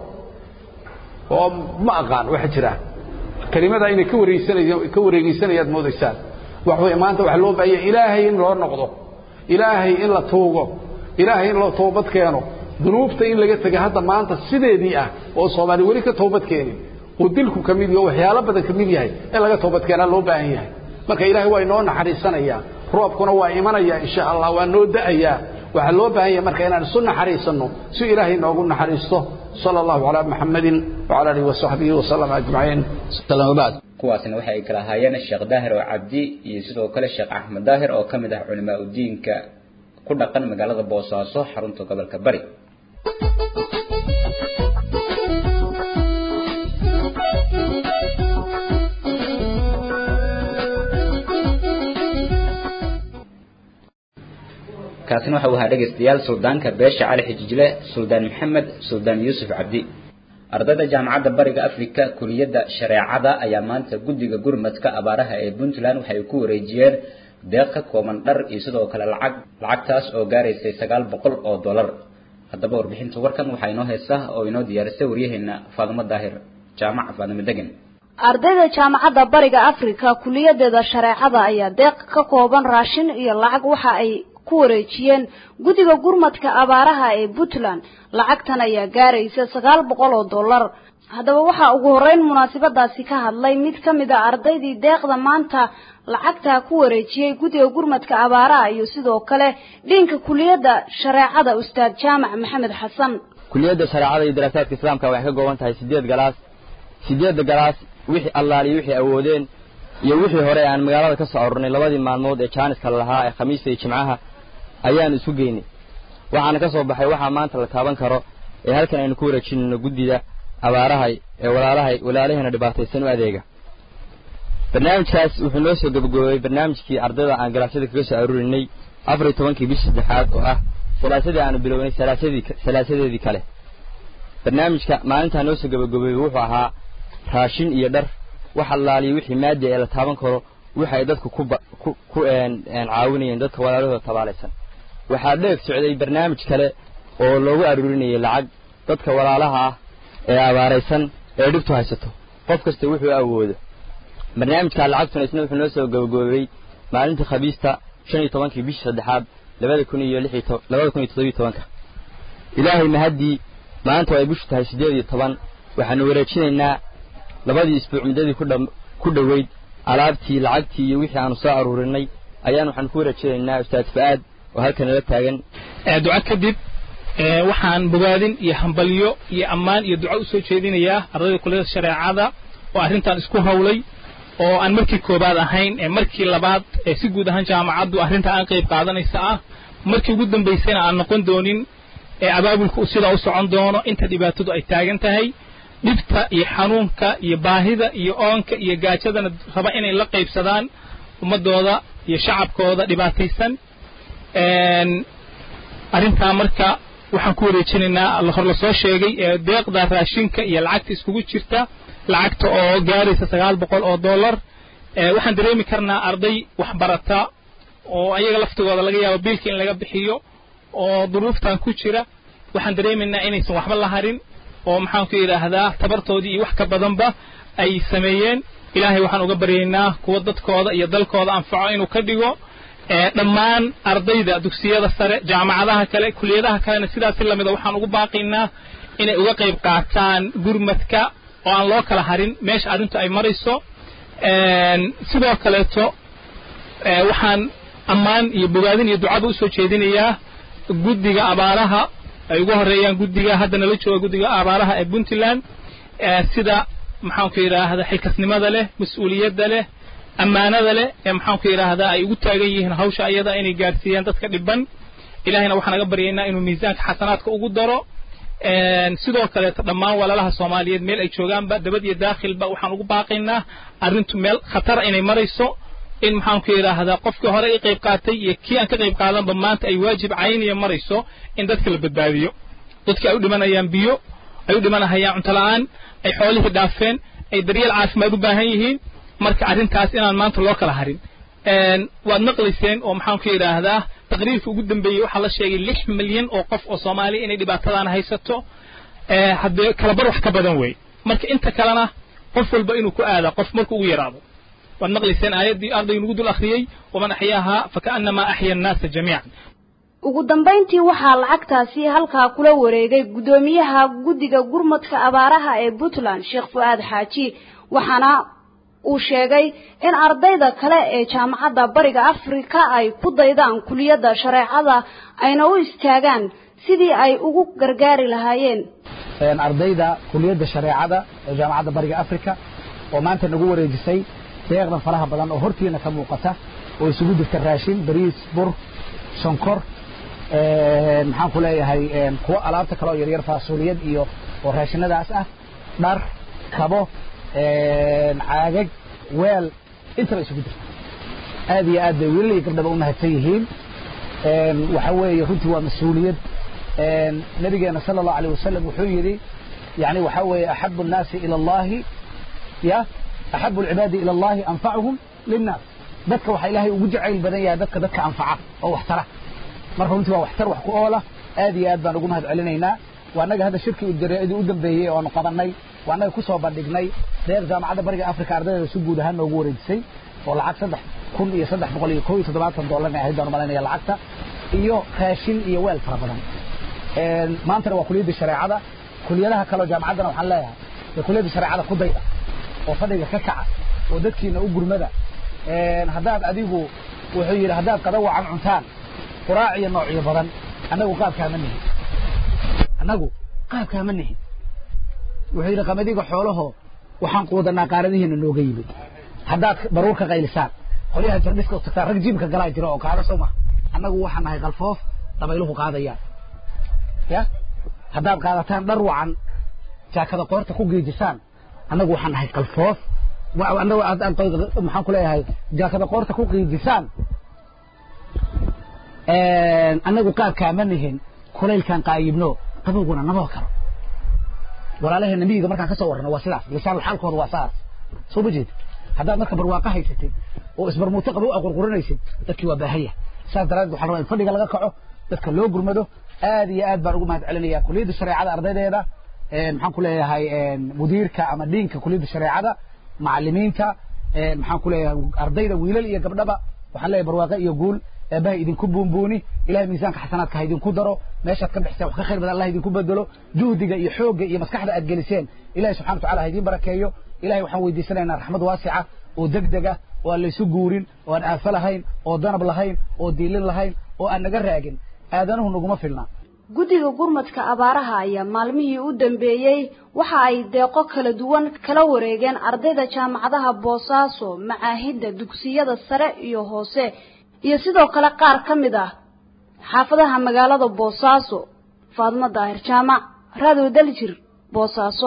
oo ma aqaan waxa jira kelimada inay ka wareegsanayaan ka wareegeysanayaad moodaysaan wax way maanta waxa loo baahaya ilaahay in loo noqdo ilaahay in la tuugo ilaahay in loo toobad keeno dunuubta in laga tegay hadda maanta sideedii ah oo soomaali weli ka toobad keenin oo dilku ka mid yaho waxyaalo badan ka mid yahay in laga toobadkeenaa loo baahan yahay marka ilaahay waa inoo naxariisanayaa roobkuna waa imanaya insha allah waa noo da'ayaa waxaa loo baahan yahay marka inaan isu naxariisanno si ilaahay noogu naxariisto sala allahu calaa maxamedin wacala alihi wasaxbihi wasalam ajmaciin bacd kuwaasna waxay kala ahaayeen sheekh daahir oo cabdi iyo sidoo kale sheekh axmed daahir oo ka mid ah culimaa udiinka ku dhaqan magaalada boosaaso xarunta gobolka bari kaasina waxa uu ahaa dhegaystayaal suldaanka beesha cali xijijle suldaan maxamed suldaan yuusuf cabdi ardayda jaamacadda bariga afrika kuliyadda shareecada ayaa maanta guddiga gurmadka abaaraha ee puntland waxay ku wareejiyeen deeq ka kooban dhar iyo sidoo kale lacag lacagtaas oo gaaraysay sagaal boqol oo dollar haddaba warbixinta warkan waxaa inoo heesa oo inoo diyaarisay waryaheena faadimo daahir jaamaca faadimo degan ardayda jaamacadda bariga afrika kuliyadeeda shareecada ayaa deeq ka kooban raashin iyo lacag waxa ay ku wareejiyeen guddiga gurmadka abaaraha ee puntland lacagtan ayaa gaaraysa sagaal boqol oo dollar haddaba waxaa ugu horreyn munaasabadaasi ka hadlay mid ka mid a ardaydii deeqda maanta lacagtaa ku wareejiyey guddiga gurmadka abaaraha iyo sidoo kale dhiinka kuliyadda shareecada ustaad jaamac maxamed xasan kuliyadda shareecada iyo daraasaadka islaamka waxay ka kooban tahay sideed galaas sideedda galaas wixii allaaliyo wixii awoodeen iyo wixii hore aan magaalada ka soo arurnay labadii maalmood ee jaaniska lahaa ee khamiista iyo jimcaha ayaan isu geynay waxaana ka soo baxay waxaa maanta la taaban karo ee halkan aynu ku wareejinayno guddida abaarahay ee walaalahay walaalaheena dhibaataysan u adeega barnaamijkaas wuxuu noo soo gabagaboobay barnaamijkii ardayda aan galaasyada kaga soo aruurinay afar iyo tobankii bishii saddexaad oo ah salaasadii aanu bilownay salaasadii salaasadeedii kale barnaamijka maalintaa noo soo gabagaboobay wuxuu ahaa raashin iyo dhar wax allaaliyo wixii maadi ee la taaban karo waxa ay dadku ku ku ku caawinayeen dadka walaalahooda tabaalaysan waxaa dheeg socday barnaamij kale oo loogu aruurinayay lacag dadka walaalaha ah ee abaaraysan ee dhibtu haysato qof kasta wuxuu awoodo barnaamijka lacagtuna isna wuxuu noo soo gabagaboobay maalintii khabiista shan iyo tobankii bishii saddexaad labada kun iyo lix iyo labada kun iyo toddobiyo tobanka ilaahay mahaddii maanta ay bishu tahay siddeed iyo toban waxaanu wareejinaynaa labadii isbuuc muddadii ku dha ku dhoweyd alaabtii lacagtii iyo wixii aanu soo aruurinay ayaan waxaan ku wareejinaynaa ustaad fa'aad oo halkan nala taagan duco kadib waxaan bogaadin iyo hambalyo iyo ammaan iyo duco usoo jeedinayaa ardayda kulliyada shareecada oo arrintan isku hawlay oo aan markii koobaad ahayn ee markii labaad ee si guud ahaan jaamacaddu arrinta aan qayb qaadanaysa ah markii ugu dambaysayna aan noqon doonin ee abaabulka uu sidaa u socon doono inta dhibaatadu ay taagan tahay dhibta iyo xanuunka iyo baahida iyo oonka iyo gaajadana raba inay la qaybsadaan ummadooda iyo shacabkooda dhibaataysan arrintaa marka waxaan ku wareejinaynaa hor lasoo sheegay ee deeqda raashinka iyo lacagta iskugu jirta lacagta oo gaaraysa sagaal boqol oo dollar waxaan dareemi karnaa arday waxbarata oo ayaga laftigooda laga yaabo biilka in laga bixiyo oo duruuftan ku jira waxaan dareemaynaa inaysan waxba la harin oo maxaan ku yidhaahdaa tabartoodii iyo wax ka badanba ay sameeyeen ilaahay waxaan uga baryaynaa kuwa dadkooda iyo dalkooda anfaco inuu ka dhigo dhammaan ardayda dugsiyada sare jaamacadaha kale kuliyadaha kalena sidaasi lamida waxaan ugu baaqaynaa inay uga qayb qaataan gurmadka oo aan loo kala harin meesha arrintu ay marayso sidoo kaleeto waxaan ammaan iyo bogaadin iyo ducaba usoo jeedinayaa guddiga abaaraha ay ugu horeeyaan guddiga hadda nala jooga guddiga abaaraha ee puntland sida maxaanku yidhaahda xilkasnimada leh mas-uuliyadda leh ammaanada leh ee maxaanku yidhaahdaa ay ugu taagan yihiin hawsha ayada inay gaarsiiyaan dadka dhiban ilahayna waxaan naga baryaynaa inuu miisaanka xasanaadka ugu daro sidoo kaleeto dhammaan walaalaha soomaaliyeed meel ay joogaanba dabad iyo daakhilba waxaan ugu baaqaynaa arrintu meel khatara inay marayso in maxaanku yidhaahdaa qofkii hore i qayb qaatay iyo kii aan ka qayb qaadanba maanta ay waajib cayniya marayso in dadka la badbaadiyo dadkii ay u dhimanayaan biyo ay u dhimanahayaan cunto la'aan ay xoolihii dhaafeen ay daryeel caafimaad u baahan yihiin marka arrintaas inaan maanta loo kala harin waad maqlayseen oo maxaanku yidhaahdaa taqriirka ugu dambeeyey waxaa la sheegay lix milyan oo qof oo soomaaliya inay dhibaatadan haysato haddee kalabar wax ka badan wey marka inta kalena qof walba inuu ku aada qof markuu ugu yaraado waad maqlayseen aayaddii ardaygu nagu dul akhriyey waman axyaahaa fakaannamaa axya annaasa jamiican ugu dambayntii waxaa lacagtaasi halkaa kula wareegay guddoomiyaha guddiga gurmadka abaaraha ee puntland sheekh fu-aad xaaji waxaana uu sheegay in ardayda kale ee jaamacadda bariga afrika ay ku daydaan kuliyadda shareecada ayna u istaagaan sidii ay ugu gargaari lahaayeen ardayda kuliyadda shareecada ee jaamacadda bariga afrika oo maanta nagu wareejisay deeqdan faraha badan oo hortiina ka muuqata oo isugu jirta raashin bariis bur sonkor maxaan ku leeyahay kuwo alaabta kale oo yaryar faasuliyad iyo oo raashinadaas ah dhar kabo caagag weel intaba isugu jirta aad iyo aad bay wiilal iyo gabdhaba u mahadsan yihiin waxa weeye runtii waa mas-uuliyad nabigeena sala allahu alayh wasalam wuxuu yidhi yani waxa weeye axabu الnaasi ilى allahi ya axabu اlcibaadi ilى allahi anfacuhum linnaas dadka waxaa ilaahay ugu jacayl badan yahay dadka dadka anfaca oo waxtara marka runtii waa waxtar wax ku oola aad iyo aad baan ugu mahad celinaynaa waa annaga hadda shirkii ujareedii u dambeeyey oo aanu qabanay waa annaga kusoo bandhignay deeq jaamacadda bariga africa ardaydeeda si guud ahaan noogu wareejisay oo lacag saddex kun iyo saddex boqol iyo kow iyo toddobaatan doolarna ahayd baan malanaya lacagta iyo raashin iyo weel fara badan maantana waa kuliyadda shareecada kuliyadaha kaleo jaamacaddana waxaan leeyahay ee kuliyadda shareecada ku dayda oo fadhiga ka kaca oo dadkiina u gurmada haddaad adigu wuxuu yidhi haddaad qada wacan cuntaan quraac iyo noocyo badan annagu qaabkaama nihin annagu qaabkaama nihin wuxuu yidhi qamadiga xoolaho waxaan quudanaa qaaradihiina nooga yimid haddaad baruur ka qaylisaan qolyaha jarniska u tagtaan rag jiimka galaa jira oo kaala soo maha annagu waxaan nahay qalfoof dabayluhu qaadayaan ya haddaad qaadataan dhar wacan jaakada qoorta ku geejisaan annagu waxaan nahay qalfoof annagu maxaan ku leeyahay jaakada qoorta ku geejisaan annagu qaabkaama nihin kulaylkaan qaayibno qabowguna naboo karo walaalaheena miyiga markaan ka soo warrano waa sidaas lisaanul xaalkooda waa saas soo ma jeed haddaad marka barwaaqo haysatid oo isbarmuuto qabow a qurqurinaysid dadkii waa baahaya saas daraaddeed waxaan rabaa in fadhiga laga kaco dadka loo gurmado aad iyo aad baan ugu mahad celinaya kuliyadda shareecada ardaydeeda maxaan ku leeyahay mudiirka ama dhiinka kuliyadda shareecada macalimiinta maxaan ku leeyahay ardayda wiilal iyo gabdhaba waxaan leeyahay barwaaqo iyo guul eebbaha idinku buunbuuni ilahay miisaanka xasanaadka ha idinku daro meeshaad ka bixiseen wax ka khayr badan allah idinku bedelo juhdiga iyo xoogga iyo maskaxda aad geliseen ilahay subxana wataala ha idiin barakeeyo ilahay waxaan weydiisanaynaa raxmad waasica oo degdeg ah oo aan laysu guurin oo aan aafo lahayn oo danab lahayn oo diilin lahayn oo aan naga raagin aadanuhu naguma filna guddiga gurmadka abaaraha ayaa maalmihii u dambeeyey waxa ay deeqo kala duwan kala wareegeen ardayda jaamacadaha boosaaso macaahidda dugsiyada sare iyo hoose iyo sidoo kale qaar ka mid ah xaafadaha magaalada boosaaso faadmo daahir jaamac raado daljir boosaaso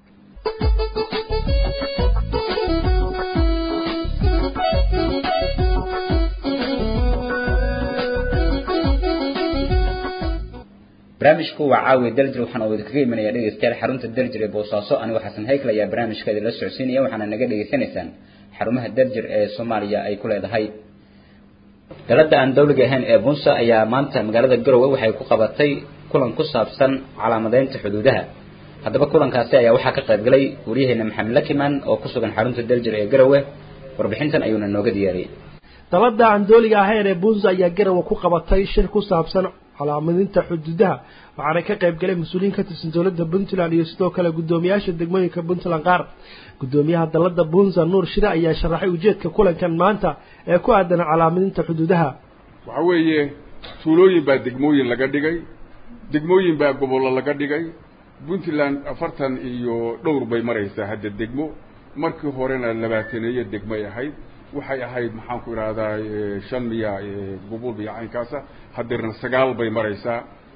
barnaamijku waa caawiya daljir waxaan oo idinkaga imanaya dhegeystayaal xarunta daljir ee boosaaso anigoo xasan haykl ayaa barnaamijka idinla socodsiinaya waxaana naga dhegeysanaysaan xarumaha daljir ee soomaaliya ay ku leedahay dalada aan dawliga ahayn ee bunsa ayaa maanta magaalada garowe waxay ku qabatay kulan ku saabsan calaamadeynta xuduudaha haddaba kulankaasi ayaa waxaa ka qayb galay waryaheena maxamed lakiman oo ku sugan xarunta daljir ee garowe warbixintan ayuuna nooga diyaariyey dalada aan dooliga ahayn ee bunsa ayaa garowe ku qabatay shir ku saabsan calaamadinta xuduudaha waxaana ka qayb galay mas-uuliyiin ka tirsan dowladda puntland iyo sidoo kale guddoomiyaasha degmooyinka puntland qaar guddoomiyaha dalada bunsa nuur shire ayaa sharaxay ujeedka kulankan maanta ee ku aadan calaamadinta xuduudaha waxa weeye tuulooyin baa degmooyin laga dhigay degmooyin baa gobollo laga dhigay puntland afartan iyo dhowr bay maraysaa hadda degmo markii horena labaataneeyo degmay ahayd waxay ahayd maxaan ku idhahdaa shan miya gobol iyo caynkaasa hadeerna sagaal bay maraysaa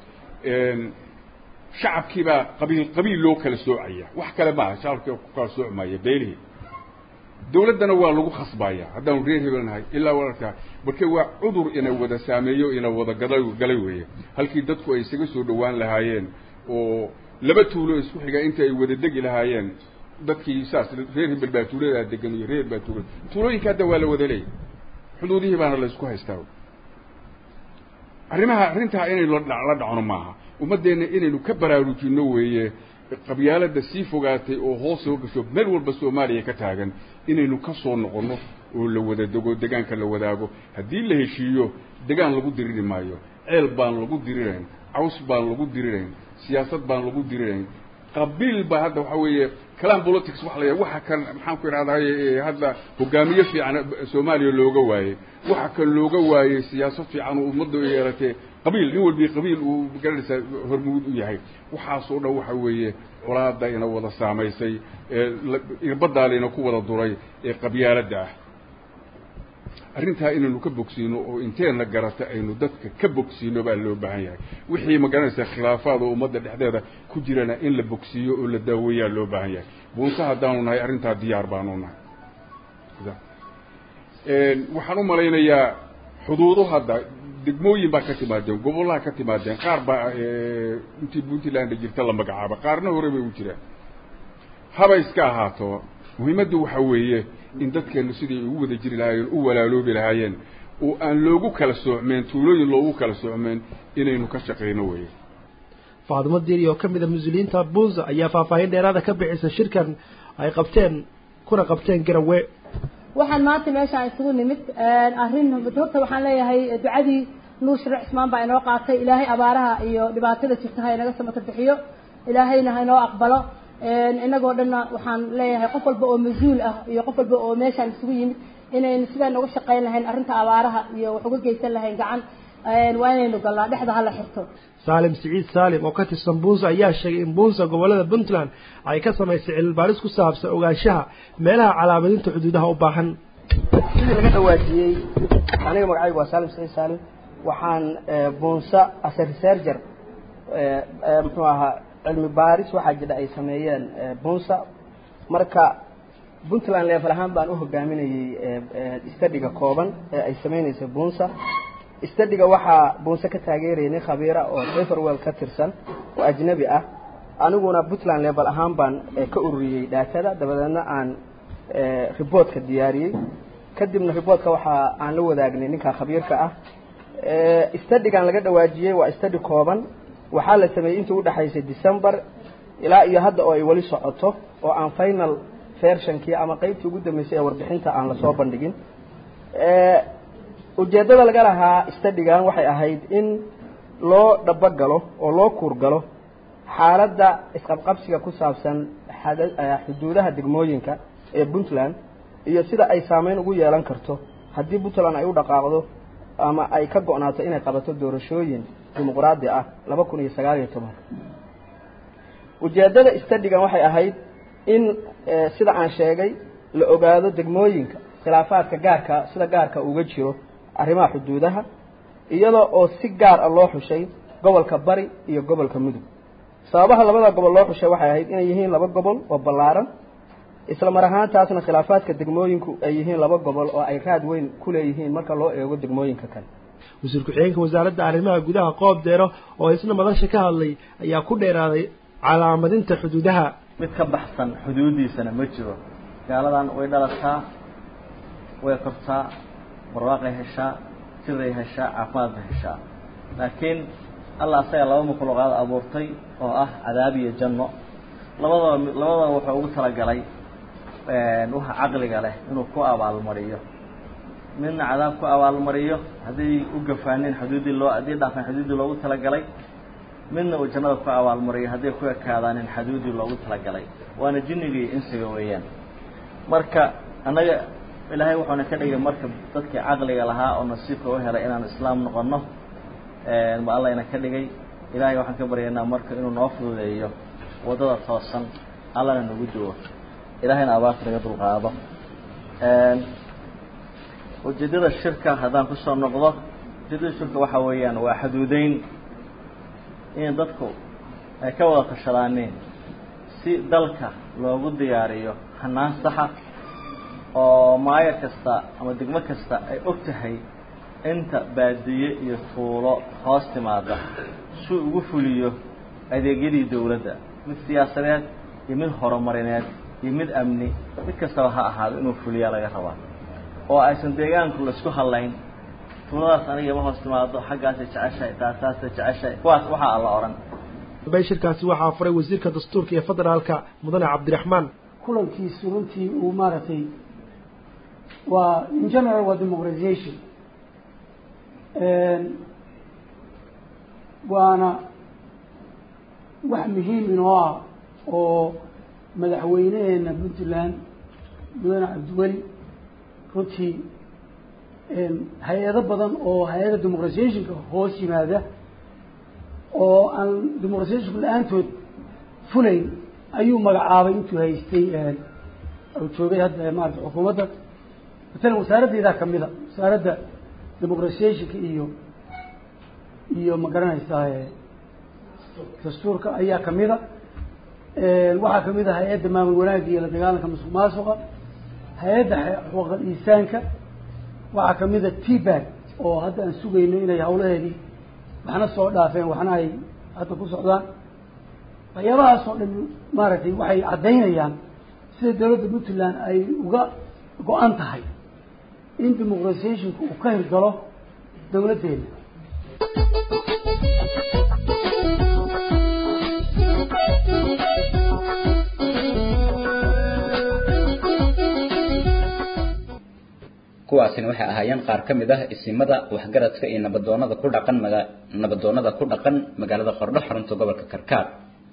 shacabkiibaa qabiil qabiil loo kala soocaya wax kale maaha shacabkii ku kala soocmaya beelihii dawladdana waa lagu khasbaya haddaanu reer hebelnahay ilaa walaalkaa marka waa cudur ina wada saameeyo ina wada gada galay weeye halkii dadku ay isaga soo dhowaan lahaayeen oo laba tuulo isku xiga inta ay wada degi lahaayeen dadkii saas reer hebel baa tuuladaa degan iyo reer baa tuulada tuulooyinka hadda waa la wada leeyay xuduudihii baana la isku haystaa arrimaha arrintaa inaynu la dhacno maaha ummaddeenna inaynu ka baraarujinno weeye qabyaalada sii fogaatay oo hoos soo gasho meel walba soomaaliya ka taagan inaynu ka soo noqonno oo la wada dego degaanka la wadaago haddii la heshiiyo degaan lagu diriri maayo ceel baan lagu dirirayn caws baan lagu dirirayn siyaasad baan lagu dirirayn qabiil baa hadda waxa weeye kalam politics waxa la waxa kan maxaan ku idhahdaye hadda hogaamiye fiican soomaaliya looga waayey waxa kan looga waayey siyaasad fiican oo ummadda u yeelatee qabiil nin walbii qabiil uu garanaysaa hormuud u yahay waxaasoo dhan waxa weeye colaada ina wada saamaysay ee irbadaalayna ku wada duray ee qabyaaladda ah arrintaa inaynu ka bogsiino oo inteenna garata aynu dadka ka bogsiino baa loo baahan yahay wixii ma garanaysaa khilaafaad oo ummadda dhexdeeda ku jirana in la bogsiiyo oo la daaweeyaa loo baahan yahay buunse haddaanu nahay arrintaa diyaar baanu nahay waxaan u malaynayaa xuduudo hadda degmooyin baa ka timaadeen gobollaha ka timaadeen qaar baa intii puntland jirta la magacaaba qaarna hore bay u jiraan haba iska ahaato muhiimaddu waxa weeye in dadkeenu sidai ugu wada jiri lahaayeen u walaaloobi lahaayeen oo aan loogu kala soocmeen tuulooyin loogu kala soocmeen inaynu ka shaqayno weeye faadimo diiri oo ka mid a mas-uuliyiinta bunza ayaa faahfaahin dheeraada ka bixisa shirkan ay qabteen kuna qabteen garawe waxaan maanta meeshaan isugu nimid arrin horta waxaan leeyahay ducadii nuur sharic cismaan baa inoo qaatay ilaahay abaaraha iyo dhibaatada jirta ha inaga samato bixiyo ilaahayna ha inoo aqbalo inagoo dhanna waxaan leeyahay qof walba oo mas-uul ah iyo qof walba oo meeshaan isugu yimid inaynu sidaan uga shaqayn lahayn arrinta abaaraha iyo wax uga geysan lahayn gacan waa inaynu galnaa dhexda hala xirto saalim siciid saalim oo ka tirsan bunsa ayaa sheegay in bunsa gobolada puntland ay ka samaysay cilmibaaris ku saabsan ogaanshaha meelaha calaamadinta xuduudaha u baahan sidii laga dhawaajiyey aniga magacaygu waa saalim siciid saalim waxaan bunsa as a researcher muxuu ahaa cilmi baaris waxaa jira ay sameeyeen bunsa marka puntland level ahaan baan u hogaaminayey studiga kooban ee ay sameynaysa bunsa studiga waxaa bunse ka taageerayay nin khabiira oo everwell ka tirsan oo ajnabi ah aniguna puntland level ahaan baan ka ururiyey dhaatada dabadeedna aan reportka diyaariyey kadibna reportka waxaa aan la wadaagnay ninka khabiirka ah studigan laga dhawaajiyey waa study kooban waxaa la sameeyey intii udhexaysay december ilaa iyo hadda oo ay weli socoto oo aan final versionkii ama qeybtii ugu dambeysay ee warbixinta aan lasoo bandhigin ujeeddada laga lahaa studigan waxay ahayd in loo dhabogalo oo loo kuurgalo xaaladda isqabqabsiga ku saabsan xuduudaha degmooyinka ee puntland iyo sida ay saameyn ugu yeelan karto haddii puntland ay u dhaqaaqdo ama ay ka go-naato inay qabato doorashooyin dimuqraadi ah laba kun iyo sagaal iyo tobanka ujeeddada studigan waxay ahayd in sida aan sheegay la ogaado degmooyinka khilaafaadka gaarka sida gaarka uga jiro arrimaha xuduudaha iyadoo oo si gaar ah loo xushay gobolka bari iyo gobolka mudug sababaha labada gobol loo xushay waxay ahayd inay yihiin laba gobol oo ballaaran isla mar ahaantaasna khilaafaadka degmooyinku ay yihiin laba gobol oo ay raad weyn ku leeyihiin marka loo eego degmooyinka kale wasiir ku-xigeenka wasaaradda arrimaha gudaha qoob deero oo isna madasha ka hadlay ayaa ku dheeraaday calaamadinta xuduudaha mid ka baxsan xuduudiisana ma jiro gaaladan way dhalataa way kortaa barwaaqay heshaa jiray heshaa caafimaad bay heshaa laakiin allah asaga laba makhluuqaad abuurtay oo ah cadaab iyo janno labadaba labadaba wuxuu ugu talagalay waxa caqliga leh inuu ku abaalmariyo midna cadaab ku abaalmariyo hadday u gafaaneen xuduuddii loo haddii dhaafeen xuduuddii loogu talagalay midna uu jannada ku abaalmariyo hadday ku ekaadaaneen xuduuddii loogu talagalay waana jinniga iyo insiga weeyaan marka annaga ilaahay wuxuuna ka dhigay marka dadkii caqliga lahaa oo nasiibka u helay inaan islaam noqono ma allayna ka dhigay ilaahay waxaan ka baryaynaa marka inuu noo fududeeyo waddada toosan allana nagu duwo ilaahayna abaarta naga dulqaado ujeeddada shirka haddaan kusoo noqdo ujeeddada shirka waxa weeyaan waa xaduudeyn in dadku ay ka wada tashadaaneen si dalka loogu diyaariyo hanaan saxa oo maayo kasta ama degmo kasta ay og tahay inta baadiye iyo tuulo hoos timaada si ugu fuliyo adeegyadii dawladda mid siyaasadeed iyo mid horumarineed iyo mid amni mid kastaba ha ahaado inuu fuliyaa laga rabaa oo aysan deegaanku laisku hadlayn tuuladaas aniga ima hoos timaado xaggaasay jeceshahay taasaasay jeceshahay kuwaas waxaa alla odhan bay shirkaasi waxaa furay wasiirka dastuurka iyo federaalka mudane cabdiraxmaan kulankiisu runtii uu maaragtay waa in general waa democratization waana wax muhiim inoo ah oo madaxweyneheena puntland mudane cabdiweli runtii hay-ado badan oo hay-adda demoqratisationka hoos yimaada oo aan demoqratisationku la-aantood fulayn ayuu magacaabay intuu haystay uu joogay hadda maarata xukuumadda matalan wasaaraddeedaa kamida wasaaradda demoqratisationka iyo iyo ma garanaysaa dastuurka ayaa kamida waxaa kamid ah hay-adda maamul wanaagga iyo la dagaalanka masuq maasuqa hay-adda xuquuqal insaanka waxaa kamid a tbag oo hadda aan sugayno inay hawlaheedii waxna soo dhaafeen waxna ay hadda ku socdaan waxyaabahaas oo dhan maaragtay waxay caddaynayaan sida dawladda puntland ay uga go-an tahay in demoqratisationka uu ka hirgalo dawladdeena kuwaasina waxay ahaayeen qaar ka mid ah isimada waxgaradka iyo nabadoonada ku dhaqan maga nabadoonada ku dhaqan magaalada qordho xarunta gobolka karkaar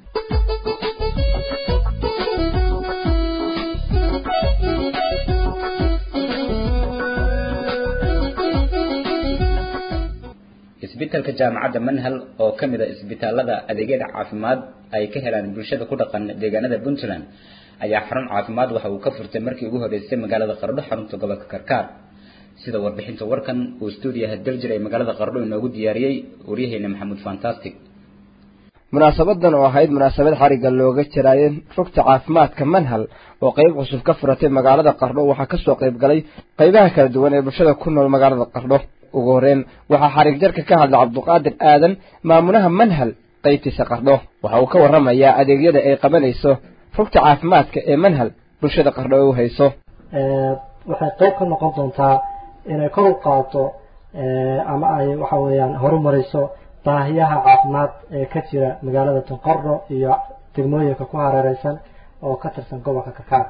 isbitaalka jaamacadda manhal oo ka mid a isbitaalada adeegyada caafimaad ay ka helaan bulshada ku dhaqan deegaanada puntland ayaa xarun caafimaad waxa uu ka furtay markii ugu horeysay magaalada qardho xarunta gobolka karkaar sida warbixinta warkan uu stuudiyaha daljir ee magaalada qardho inoogu diyaariyey waryaheena maxamuud fantastic munaasabadan oo ahayd munaasabad xarigga looga jaraayay rugta caafimaadka manhal oo qayb cusub ka furatay magaalada qardho waxaa kasoo qayb galay qaybaha kala duwan ee bulshada ku nool magaalada qardho ugu horeyn waxaa xarig jarka ka hadlay cabduqaadir aadan maamulaha manhal qaybtiisa qardho waxa uu ka warramayaa adeegyada ay qabanayso rugta caafimaadka ee manhal bulshada qardho u hayso waxay qayb ka noqon doontaa inay kor u qaado ama ay waxa weeyaan horumarayso baahiyaha caafimaad ee ka jira magaalada tunqardho iyo degmooyinka ku hareereysan oo ka tirsan gobolka kakaar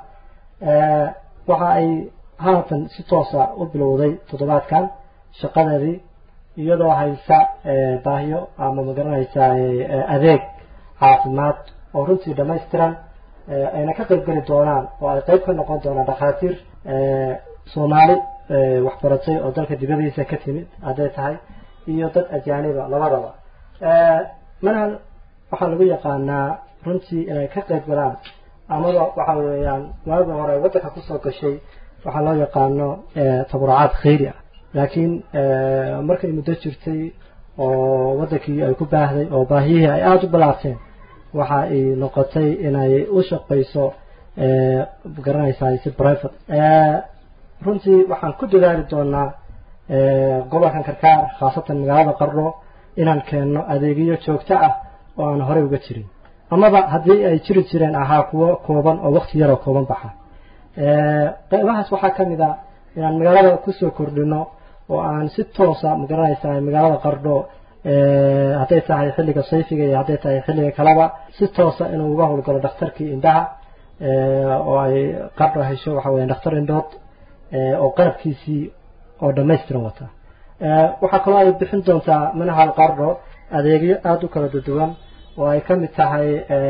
waxa ay haatan si toosa u bilowday toddobaadkan shaqadeedii iyadoo haysa baahiyo ama magaranaysa adeeg caafimaad oo runtii dhamaystiran ayna ka qayb geli doonaan oo ay qayb ka noqon doonaan dhakhaatiir soomaali waxbaratay oo dalka dibadiisa ka timid hadday tahay iyo dad ajaaniba labadaba manhal waxaa lagu yaqaanaa runtii inay ka qayb galaan amaba waxa weeyaan waagi hore waddanka kusoo gashay waxaa loo yaqaano taburucaad khayri ah laakiin markay muddo jirtay oo waddankii ay ku baahday oo baahiyihii ay aada u balaarteen waxa ay noqotay inay u shaqayso garanaysaa si private runtii waxaan ku dadaali doonaa gobolkan karkaar khaasatan magaalada qardho inaan keenno adeegyo joogto ah oo aan horey uga jirin amaba haddii ay jiri jireen ahaa kuwo kooban oo wakti yaroo kooban baxa qeybahaas waxaa ka mid a inaan magaalada kusoo kordhino oo aan si toosa magaranaysaa magaalada qardho hadday tahay xilliga sayfiga iyo hadday tahay xilliga kaleba si toosa inuu uga howlgalo dhakhtarkii indhaha oo ay qardho hesho waxa weya dhakhtar indhood oo qalabkiisii oo dhamaystiran wata waxaa kaloo ay bixin doontaa manhal qardho adeegyo aada u kala duwan oo ay ka mid tahay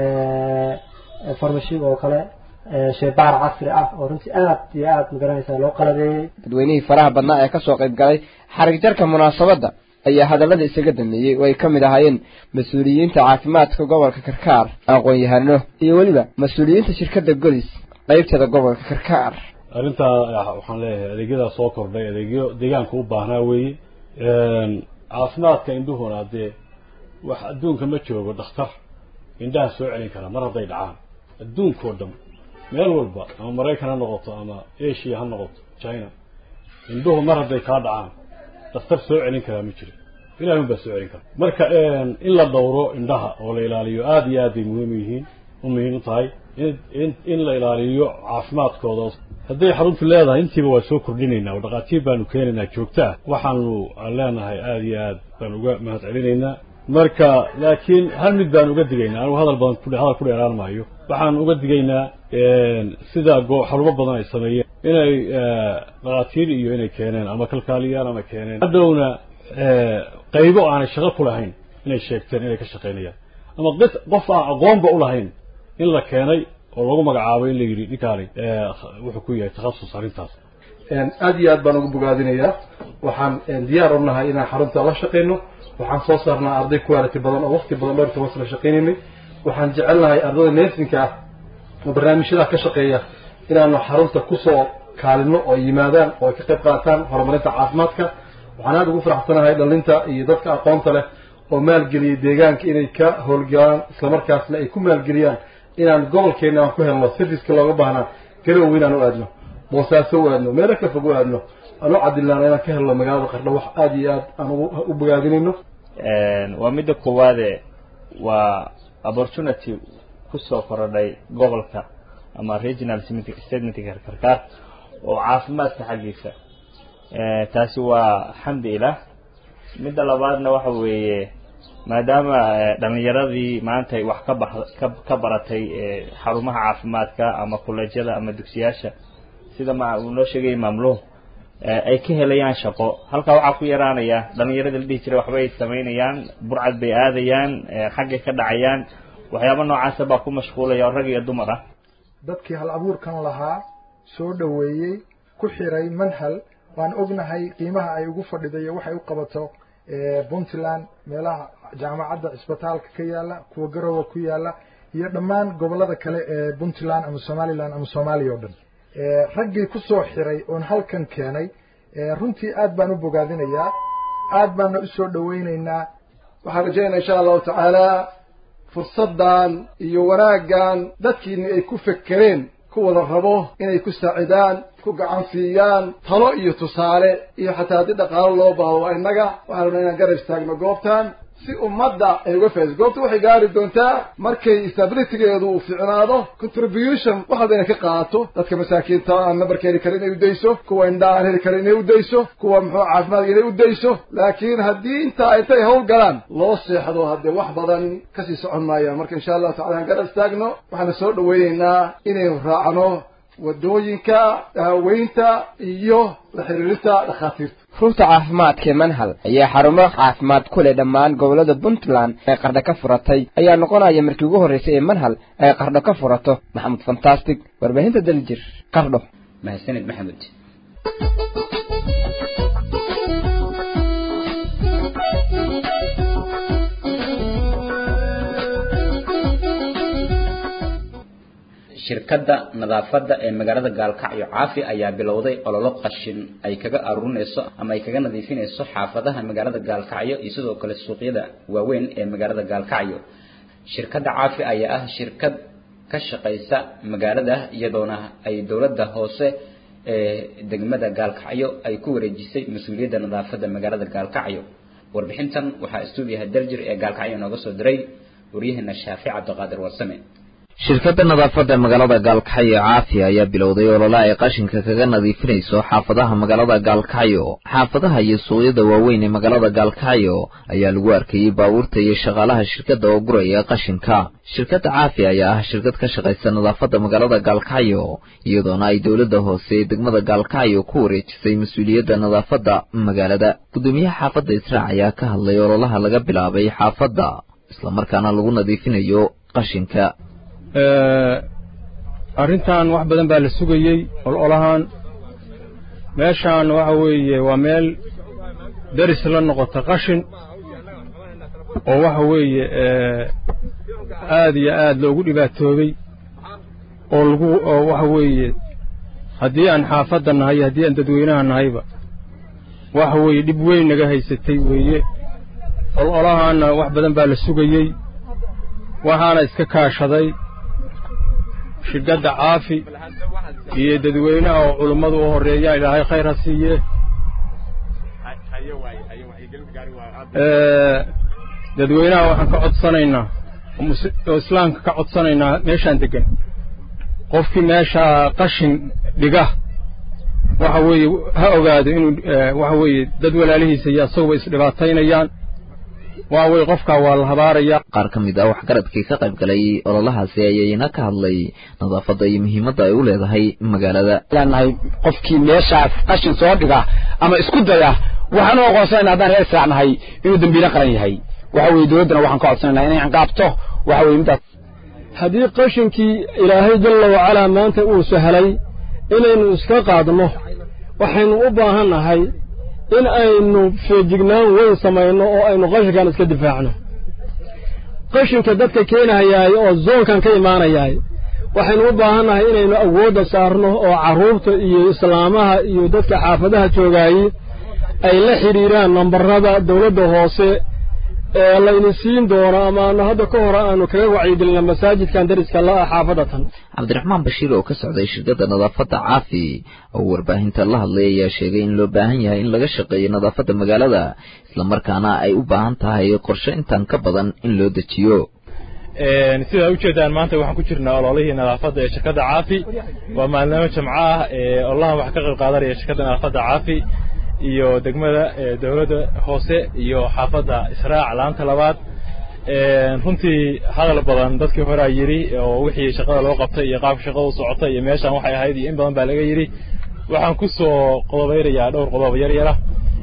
farmashiga oo kale shaybaar casri ah oo runtii aad iyo aad magaranaysa loo qalabeeyey dadweynihii faraha badnaa ee kasoo qayb galay xarig jarka munaasabadda ayaa hadallada isaga dambeeyey oo ay ka mid ahaayeen mas-uuliyiinta caafimaadka gobolka karkaar aqoon-yahano iyo weliba mas-uuliyiinta shirkadda godis qaybteeda gobolka karkaar arrintaa waxaan leeyahay adeegyadaa soo kordhay adeegyo deegaanka u baahnaa weeye caafimaadka indhuhuna dee wax adduunka ma joogo dhakhtar indhaha soo celin kara mar hadday dhacaan adduunkao dhan meel walba ama maraykan ha noqoto ama asia ha noqoto china indhuhu mar hadday kaa dhacaan dhakhtar soo celin karaa ma jiro ilahi un baa soo celin kara marka in la dhowro indhaha oo la ilaaliyo aada iyo aad bay muhiim yihiin u muhiim u tahay in in la ilaaliyo caafimaadkooda hadday xaruntu leedahay intiiba waa soo kordhinaynaa oo dhakhaatiir baanu keenaynaa joogta ah waxaanu leenahay aada iyo aad baan uga mahad celinaynaa marka laakiin hal mid baan uga digaynaa anigu hadal badan ku hadal ku dheeraan maayo waxaan uga digaynaa sida xarumo badan ay sameeyeen inay dhakhaatiir iyo inay keeneen ama kalkaaliyaan ama keeneen hadhowna qaybo aanay shaqo ku lahayn inay sheegteen inay ka shaqaynayaan ama dad qof aan aqoonba u lahayn in la keenay oo lagu magacaabo in la yidhi ninkaani wuxuu ku yahay takhasus arrintaas aad iyo aad baan ugu bogaadinayaa waxaan diyaar u nahay inaan xarunta la shaqayno waxaan soo saarnaa arday quality badan oo waqti badan dhowr toban sano shaqaynaynay waxaan jecelnahay ardayda neersinka ah oo barnaamijyada ka shaqeeya inaanu xarunta kusoo kaalino oo yimaadaan oo ay ka qayb qaataan horumarinta caafimaadka waxaan aada ugu faraxsanahay dhalinta iyo dadka aqoonta leh oo maalgeliyay deegaanka inay ka howlgalaan islamarkaasna ay ku maalgeliyaan inaan gobolkeena aan ku helno serviceka looga baahnaa garowe inaan u aadno boosaaso u aadno meelo ka fog u aadno aan u cadilnaana inaan ka helno magaalada qardho wax aada iyo aad aan u bogaadinayno waa midda koowaade waa opportunity kusoo korodhay gobolka ama regional statementka karkaar oo caafimaadka xaggiisa taasi waa xamdi ilah midda labaadna waxa weeye maadaama dhalinyaradii maanta ay wax ka bax ka baratay xarumaha caafimaadka ama kuleejyada ama dugsiyaasha sida ma uu noo sheegay maamluhu ay ka helayaan shaqo halkaa waxaa ku yaraanaya dhalinyarada la dhihi jiray waxbay samaynayaan burcad bay aadayaan xaggay ka dhacayaan waxyaaba noocaasa baa ku mashquulaya oo rag iyo dumar ah dadkii hal abuurkan lahaa soo dhoweeyey ku xiray manhal waan ognahay qiimaha ay ugu fadhiday iyo waxay u qabato puntland meelaha jaamacadda cisbitaalka ka yaala kuwa garowe ku yaala iyo dhammaan gobolada kale ee puntland ama somaliland ama soomaaliya oo dhan raggii ku soo xiray oon halkan keenay runtii aad baan u bogaadinayaa aad baana u soo dhowaynaynaa waxaan rajaynaa insha allahu tacaala fursaddan iyo wanaaggan dadkiini ay ku fekereen ku wada rabo inay ku saacidaan ku gacan siiyaan talo iyo tusaale iyo xataa haddii dhaqaalo loo baahdo waa innaga waxaan rabnaa inaan garab istaagno goobtan si ummadda ay uga faa'iiso goobta waxay gaari doontaa markay stabilitygeedu uu fiicnaado contribution wax walba inay ka qaadato dadka masaakiinta aan nambarka heli karin inay udayso kuwa indhaha aan heli karin inay udayso kuwa muxuu caafimaadka inay udayso laakiin haddii intaa intay hawl galaan loo seexdo haddee wax badan kasii socon maayaan marka insha allahu tacala aan garab istaagno waxaana soo dhaweynaynaa inaynu raacno wadooyinka daaweynta iyo la xiriirinta dhakhaatiirta rugta caafimaadka ee manhal ayaa xarumo caafimaad ku leh dhammaan gobollada puntland ee qardho ka furatay ayaa noqonaya markii ugu horreysay ee manhal ay qardho ka furato maxamud fantastic warbaahinta daljir qardho mahadsanid maxamud shirkadda nadaafadda ee magaalada gaalkacyo caafi ayaa bilowday ololo qashin ay kaga aruurinayso ama ay kaga nadiifinayso xaafadaha magaalada gaalkacyo iyo sidoo kale suuqyada waaweyn ee magaalada gaalkacyo shirkadda caafi ayaa ah shirkad ka shaqaysa magaalada iyadoona ay dowladda hoose ee degmada gaalkacyo ay ku wareejisay mas-uuliyadda nadaafadda magaalada gaalkacyo warbixintan waxaa stuudiyaha daljir ee gaalkacyo nooga soo diray waryaheena shaafic cabdiqaadir warsame shirkadda nadaafadda magaalada gaalkacyo caafiya ayaa bilowday olole ay qashinka kaga nadiifinayso xaafadaha magaalada gaalkacyo xaafadaha iyo suuqyada waaweyn ee magaalada gaalkacyo ayaa lagu arkayey baabuurta iyo shaqaalaha shirkadda oo guraya qashinka shirkadda caafi ayaa ah shirkad ka shaqaysa nadaafadda magaalada gaalkacyo iyadoona ay dowladda hoose ee degmada gaalkacyo ku wareejisay mas-uuliyadda nadaafadda magaalada guddoomiyaha xaafadda israac ayaa ka hadlay ololaha laga bilaabay xaafadda islamarkaana lagu nadiifinayo qashinka arrintan wax badan baa la sugayey ololahan meeshaan waxa weeye waa meel deris la noqota qashin oo waxa weeye aad iyo aad loogu dhibaatoobay oo lagu oo waxa weeye haddii aan xaafadda nahay iyo haddii aan dadweynaha nahayba waxa weeye dhib weyn naga haysatay weeye ololahaanna wax badan baa la sugayey waxaana iska kaashaday shirkadda caafi iyo dadweynaha oo culummadu u horreeyaan ilaahay khayr ha siiye dadweynaha waxaan ka codsanaynaa oo islaamka ka codsanaynaa meeshaan deggan qofkii meeshaa qashin dhiga waxa weeye ha ogaado inuu waxa weeye dad walaalihiisa iyo asaguba isdhibaataynayaan waa wey qofkaa waa la habaaraya qaar ka mid ah waxgaradkii ka qayb galay ololahaasi ayayna ka hadlay nadaafadda iyo muhiimadda ay u leedahay magaalada leenahay qofkii meeshaas qashin soo dhiga ama isku daya waxaan u aqoonsanayna haddaan reer israacnahay inuu dembiile qaran yahay waxa weeye dowladdana waxaan ka codsanaynaa inay ciqaabto waxa weeye midaas haddii qashinkii ilaahay jalla wacalaa maanta uu sahlay inaynu iska qaadno waxaynu u baahan nahay in aynu feejignaan weyn samayno oo aynu qashinkan iska difaacno qashinka dadka keenayaay oo zoonkan ka imaanayaay waxaynu u baahan nahay inaynu awoodda saarno oo carruurta iyo islaamaha iyo dadka xaafadaha joogaayey ay la xidhiiraan nambarada dawladda hoose ee layni siin doono ama aanu hadda ka hore aanu kaga wacyigelina masaajidkan dariska la-ah xaafadatan cabdiraxmaan bashiir oo ka socday shirkadda nadaafadda caafi oo warbaahinta la hadlay ayaa sheegay in loo baahan yahay in laga shaqeeyo nadaafadda magaalada islamarkaana ay u baahan tahay qorshe intan ka badan in loo dejiyo sidaa ujeedaan maanta waxaan ku jirnaa ololihii nadaafadda ee shirkadda caafi waa maalnimo jamco ah ee ololahan waxaa ka qayb qaadanaya shirkadda nadaafadda caafi iyo degmada dowladda hoose iyo xaafadda israac laanta labaad runtii hadal badan dadkii horea yidhi oo wixii shaqada loo qabtay iyo qaabka shaqada u socota iyo meeshaan waxay ahayd iyo in badan baa laga yidhi waxaan ku soo qodobeynayaa dhowr qodob yar yara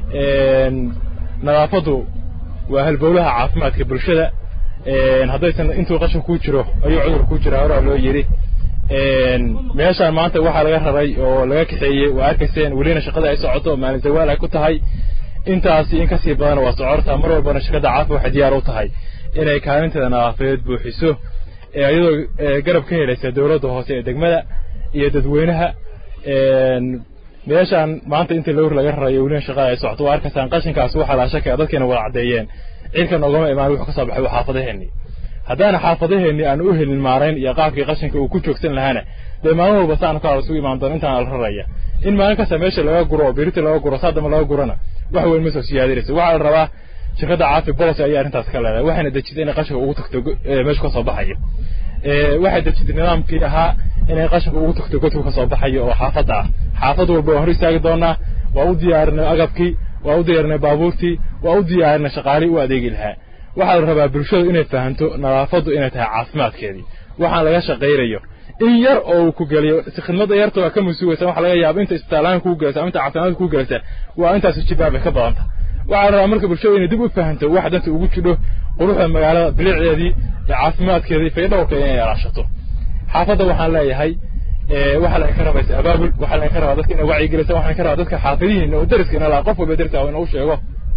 nadaafaddu waa halbowlaha caafimaadka bulshada haddaysan intuu qashin kuu jiro ayuu cudur kuu jiraa horaa loo yidhi meeshaan maanta waxaa laga raray oo laga kaxeeyey waa arkayseen welina shaqada ay socoto maalin zawaal ay ku tahay intaasi in kasii badana waa socortaa mar walbana shirkadda caafi waxay diyaar u tahay inay kaalinteeda nadaafadeed buuxiso iyadoo garab ka helaysa dowladda hoose ee degmada iyo dadweynaha meeshaan maanta inta lowr laga rarayo welina shaqada ay socoto waa arkaysaan qashinkaas waxaa laa shakaya dadkeena wada caddeeyeen cirkan ogama imaan wuxuu ka soo baxay waa xaafadaheenni haddaana xaafadaheenni aan u helin maarayn iyo qaabkii qashinka uu ku joogsan lahaana dee maalin walba saanu ka isugu imaan doono intaan la raraya in maalin kasta meesha laga guro oo birita laga guro saadama laga gurana wax weyn ma soo siyaadiraysa waxaa la rabaa shirkadda caafi bolos ayaa arrintaas ka leedahay waxayna dejisay inay qashinka ugu tagto meesha ka soo baxayo waxay dejisay nidaamkii ahaa inay qashinka ugu tagto godka ka soo baxayo oo xaafadda ah xaafad walba waa hor istaagi doonaa waa u diyaarinay agabkii waa u diyaarinay baabuurtii waa u diyaarinay shaqaalihii u adeegi lahaa waxaa la rabaa bulshadu inay fahanto nadaafaddu inay tahay caafimaadkeedii waxaan laga shaqaynayo in yar oo uu ku geliyo si khidmadda yarta waa ka masuugaysa waxa laga yaaba inta isbitaalaan kuu gelaysa ama inta caafimaadka kuu gelaysa waa intaas jibaabay ka badanta waxaa la rabaa marka bulshadu inay dib u fahanto wax danta ugu jidho quruxda magaalada bilicdeedii iyo caafimaadkeedii faydhowrka inay ilaashato xaafadda waxaan leeyahay waxaa laga ka rabaysa abaabul waxaa laga ka rabaa dadka inay wacyigelisa waxaan ka rabaa dadka xaafadihiina oo dariska ina laha qof walba dariska inuu sheego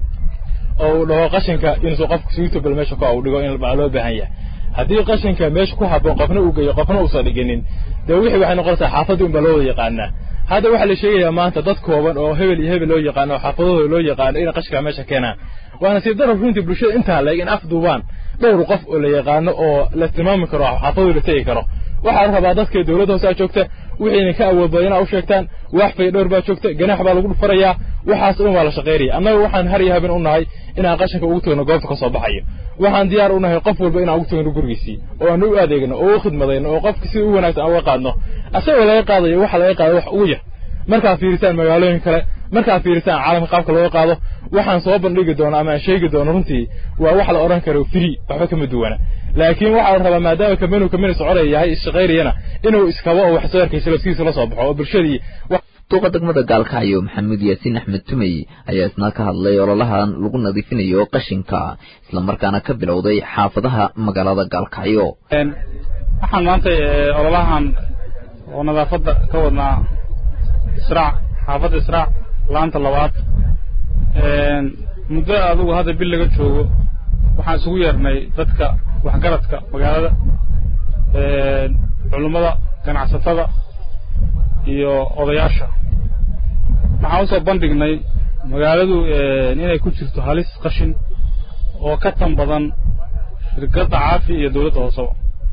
oo uu dhaho qashinka inuusan qofka suitable meesha ku dhigo in baa loo baahan yahay haddii qashinka meesha ku habboon qofna uu geeyo qofna uusan dhiginin dee wixii waxay noqonaysaa xaafadda unbaa loo wada yaqaanaa hadda waxaa la sheegayaa maanta dad kooban oo hebel iyo hebel loo yaqaano oo xaafadahooda loo yaqaano inay qashinka meesha keenaan waana si darar runtii bulshada intaa leeg in afduubaan dhowr qof oo la yaqaano oo la tilmaami karo xaafadooda la tegi karo waxaa la rabaa dadka dowladda hoose aa joogta wixiina ka awood badan inaa u sheegtaan wax fay dhowr baa joogta ganaax baa lagu dhufarayaa waxaas dhan waa la shaqaynaya annaga waxaan har iyo haben u nahay inaan qashinka ugu tagno goobta ka soo baxayo waxaan diyaar u nahay qof walba inaan ugu tagno gurigiisii oo aan u adeegno oo u khidmadayno oo qofka si u wanaagsan aan uga qaadno asagoo laga qaadayo waxa laga qaado wax ugu yar markaad fiirisaan magaalooyin kale markaad fiirisaan caalamka qaabka looga qaado waxaan soo bandhigi doono ama aan sheegi doono runtii waa wax la odhan karo free waxba kama duwana laakiin waxaa la rabaa maadaama kamenu kamenu soconaya yahay isshaqaynayana inuu iskabo oo wax soo arkaysa laftiisa la soo baxo oo bulshadii duqa degmada gaalkacyo maxamuud yaasiin axmed tumey ayaa isna ka hadlay ololahan lagu nadiifinayo qashinka islamarkaana ka bilowday xaafadaha magaalada gaalkacyo waxaan maanta ololahan oo nadaafadda ka wadnaa israac xaafadda israac laanta labaad muddo adugu hadda bil laga joogo waxaan isugu yeernay dadka waxgaradka magaalada culummada ganacsatada iyo odayaasha waxaan usoo bandhignay magaaladu inay ku jirto halis qashin oo ka tan badan shirkadda caafi iyo dawladda hooseba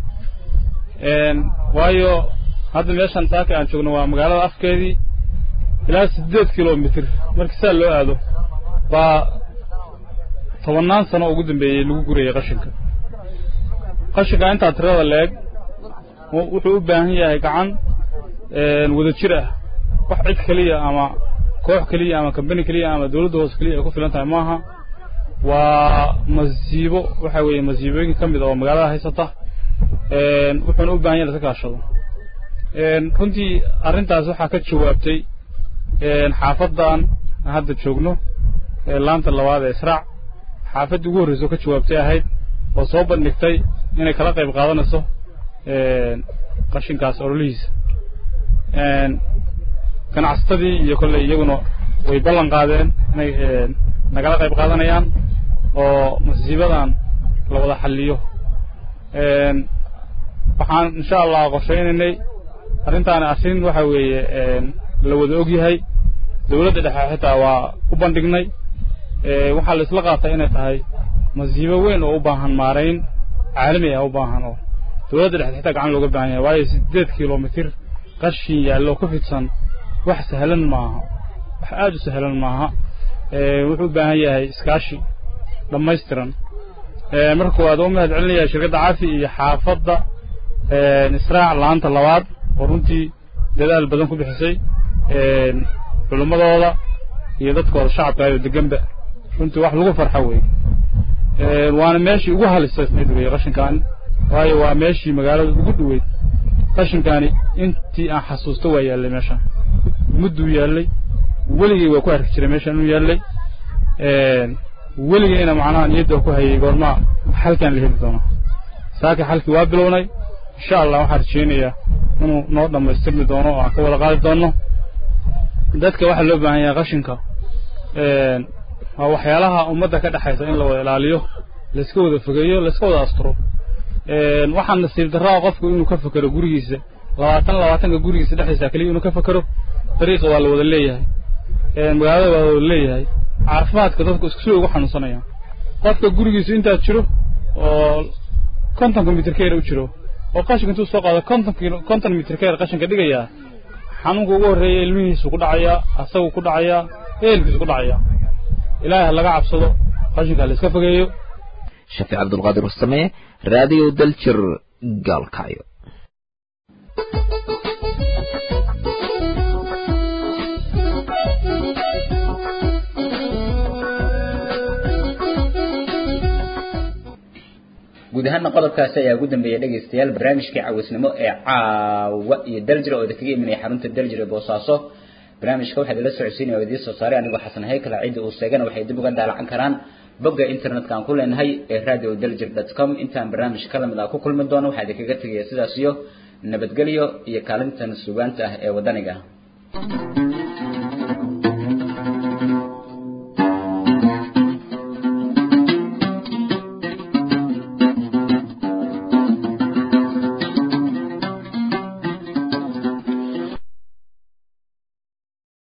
waayo hadda meeshan saaka aan joogno waa magaalada afkeedii ilaa siddeed kilomitr markii saa loo aado baa tobannaan sano ugu dambeeyey lagu gurayay qashinka qashinka intaa tirada leeg wuxuu u baahan yahay gacan wada jir ah wax cid keliya ama koox keliya ama kambani keliya ama dawladda hoose keliya ay ku filan tahay maaha waa masiibo waxa weeye masiibooyin ka mid oo magaalada haysata wuxuuna u baahan yahay laska kaashado runtii arrintaas waxaa ka jawaabtay xaafadan hadda joogno laanta labaad ee israac xaafaddii ugu horreysa oo ka jawaabtay ahayd oo soo bandhigtay inay kala qayb qaadanayso qashinkaas ololihiisa ganacsatadii iyo kolley iyaguna way ballan qaadeen inay nagala qayb qaadanayaan oo masiibadan la wada xalliyo waxaan insha allah qorshaynaynay arrintaani arrin waxa weeye la wada og yahay dawladda dhexe xitaa waa u bandhignay waxaa la isla qaatay inay tahay masiibo weyn oo u baahan maarayn caalami ah u baahan oo dawladda dhexe xitaa gacan looga baahan yahay waayo siddeed kilomitir qashin yaallo ku fidsan wax sahlan maaha wax aad u sahlan maaha wuxuu u baahan yahay iskaashi dhammaystiran marka koowaad oo mahad celinaya shirkadda caafi iyo xaafadda israac laanta labaad oo runtii dadaal badan ku bixisay culimmadooda iyo dadkooda shacabka ayo deganba runtii wax lagu farxo wey waana meeshii ugu halisaysnayd wey qashinkaani waayo waa meeshii magaalada ugu dhoweyd qashinkaani intii aan xasuusto waa yaallay meeshaan mudduu yaallay weligay waa ku arki jiray meeshaan inuu yaallay weligayna macnaha niyadda ku hayay goormaa xalkaan la heli doonaa saaka xalkii waa bilownay insha allah waxaan rajaynayaa inuu noo dhammaystirmi doono oo aan ka wada qaadi doonno dadka waxaa loo baahan yahay qashinka waa waxyaalaha ummadda ka dhexaysa in la wada ilaaliyo layska wada fogeeyo layska wada asturo waxaa nasiib darraa qofku inuu ka fekero gurigiisa labaatan labaatanka gurigiisa dhexdiisa keliya inuu ka fekero dariiqa waa la wada leeyahay magaalada waa la wada leeyahay caafimaadka dadku isku soo ugu xanuunsanayaan qofka gurigiisu intaa jiro oo kontonka mitir keer u jiro oo qashinka intuu soo qaado konton kilo konton mitir keer qashinka dhigayaa xanuunka ugu horreeya ilmihiisu ku dhacayaa asagu ku dhacayaa ehelkiisu ku dhacayaa ilaahay ha laga cabsado qashinka ha la iska fogeeyo shafiic cabdulqaadir warsame raadiyo daljir gaalkacyo guud ahaana qodobkaasi ayaa ugu dambeeyay dhegaystayaal barnaamijkii cawisnimo ee caawa iyo daljira oo kaga imanaya xarunta daljira ee boosaaso barnaamijka waxaa idinla socodsiinaya oo idiin soo saaray anigoo xasan haykala cidda uu seegana waxay dib uga daalacan karaan bogga internetka aan ku leenahay ee radio daljir dot com intaan barnaamij ka lamid ah ku kulmi doono waxaa idinkaga tegaya sidaas iyo nabadgelyo iyo kaalintan sugaanta ah ee wadaniga ah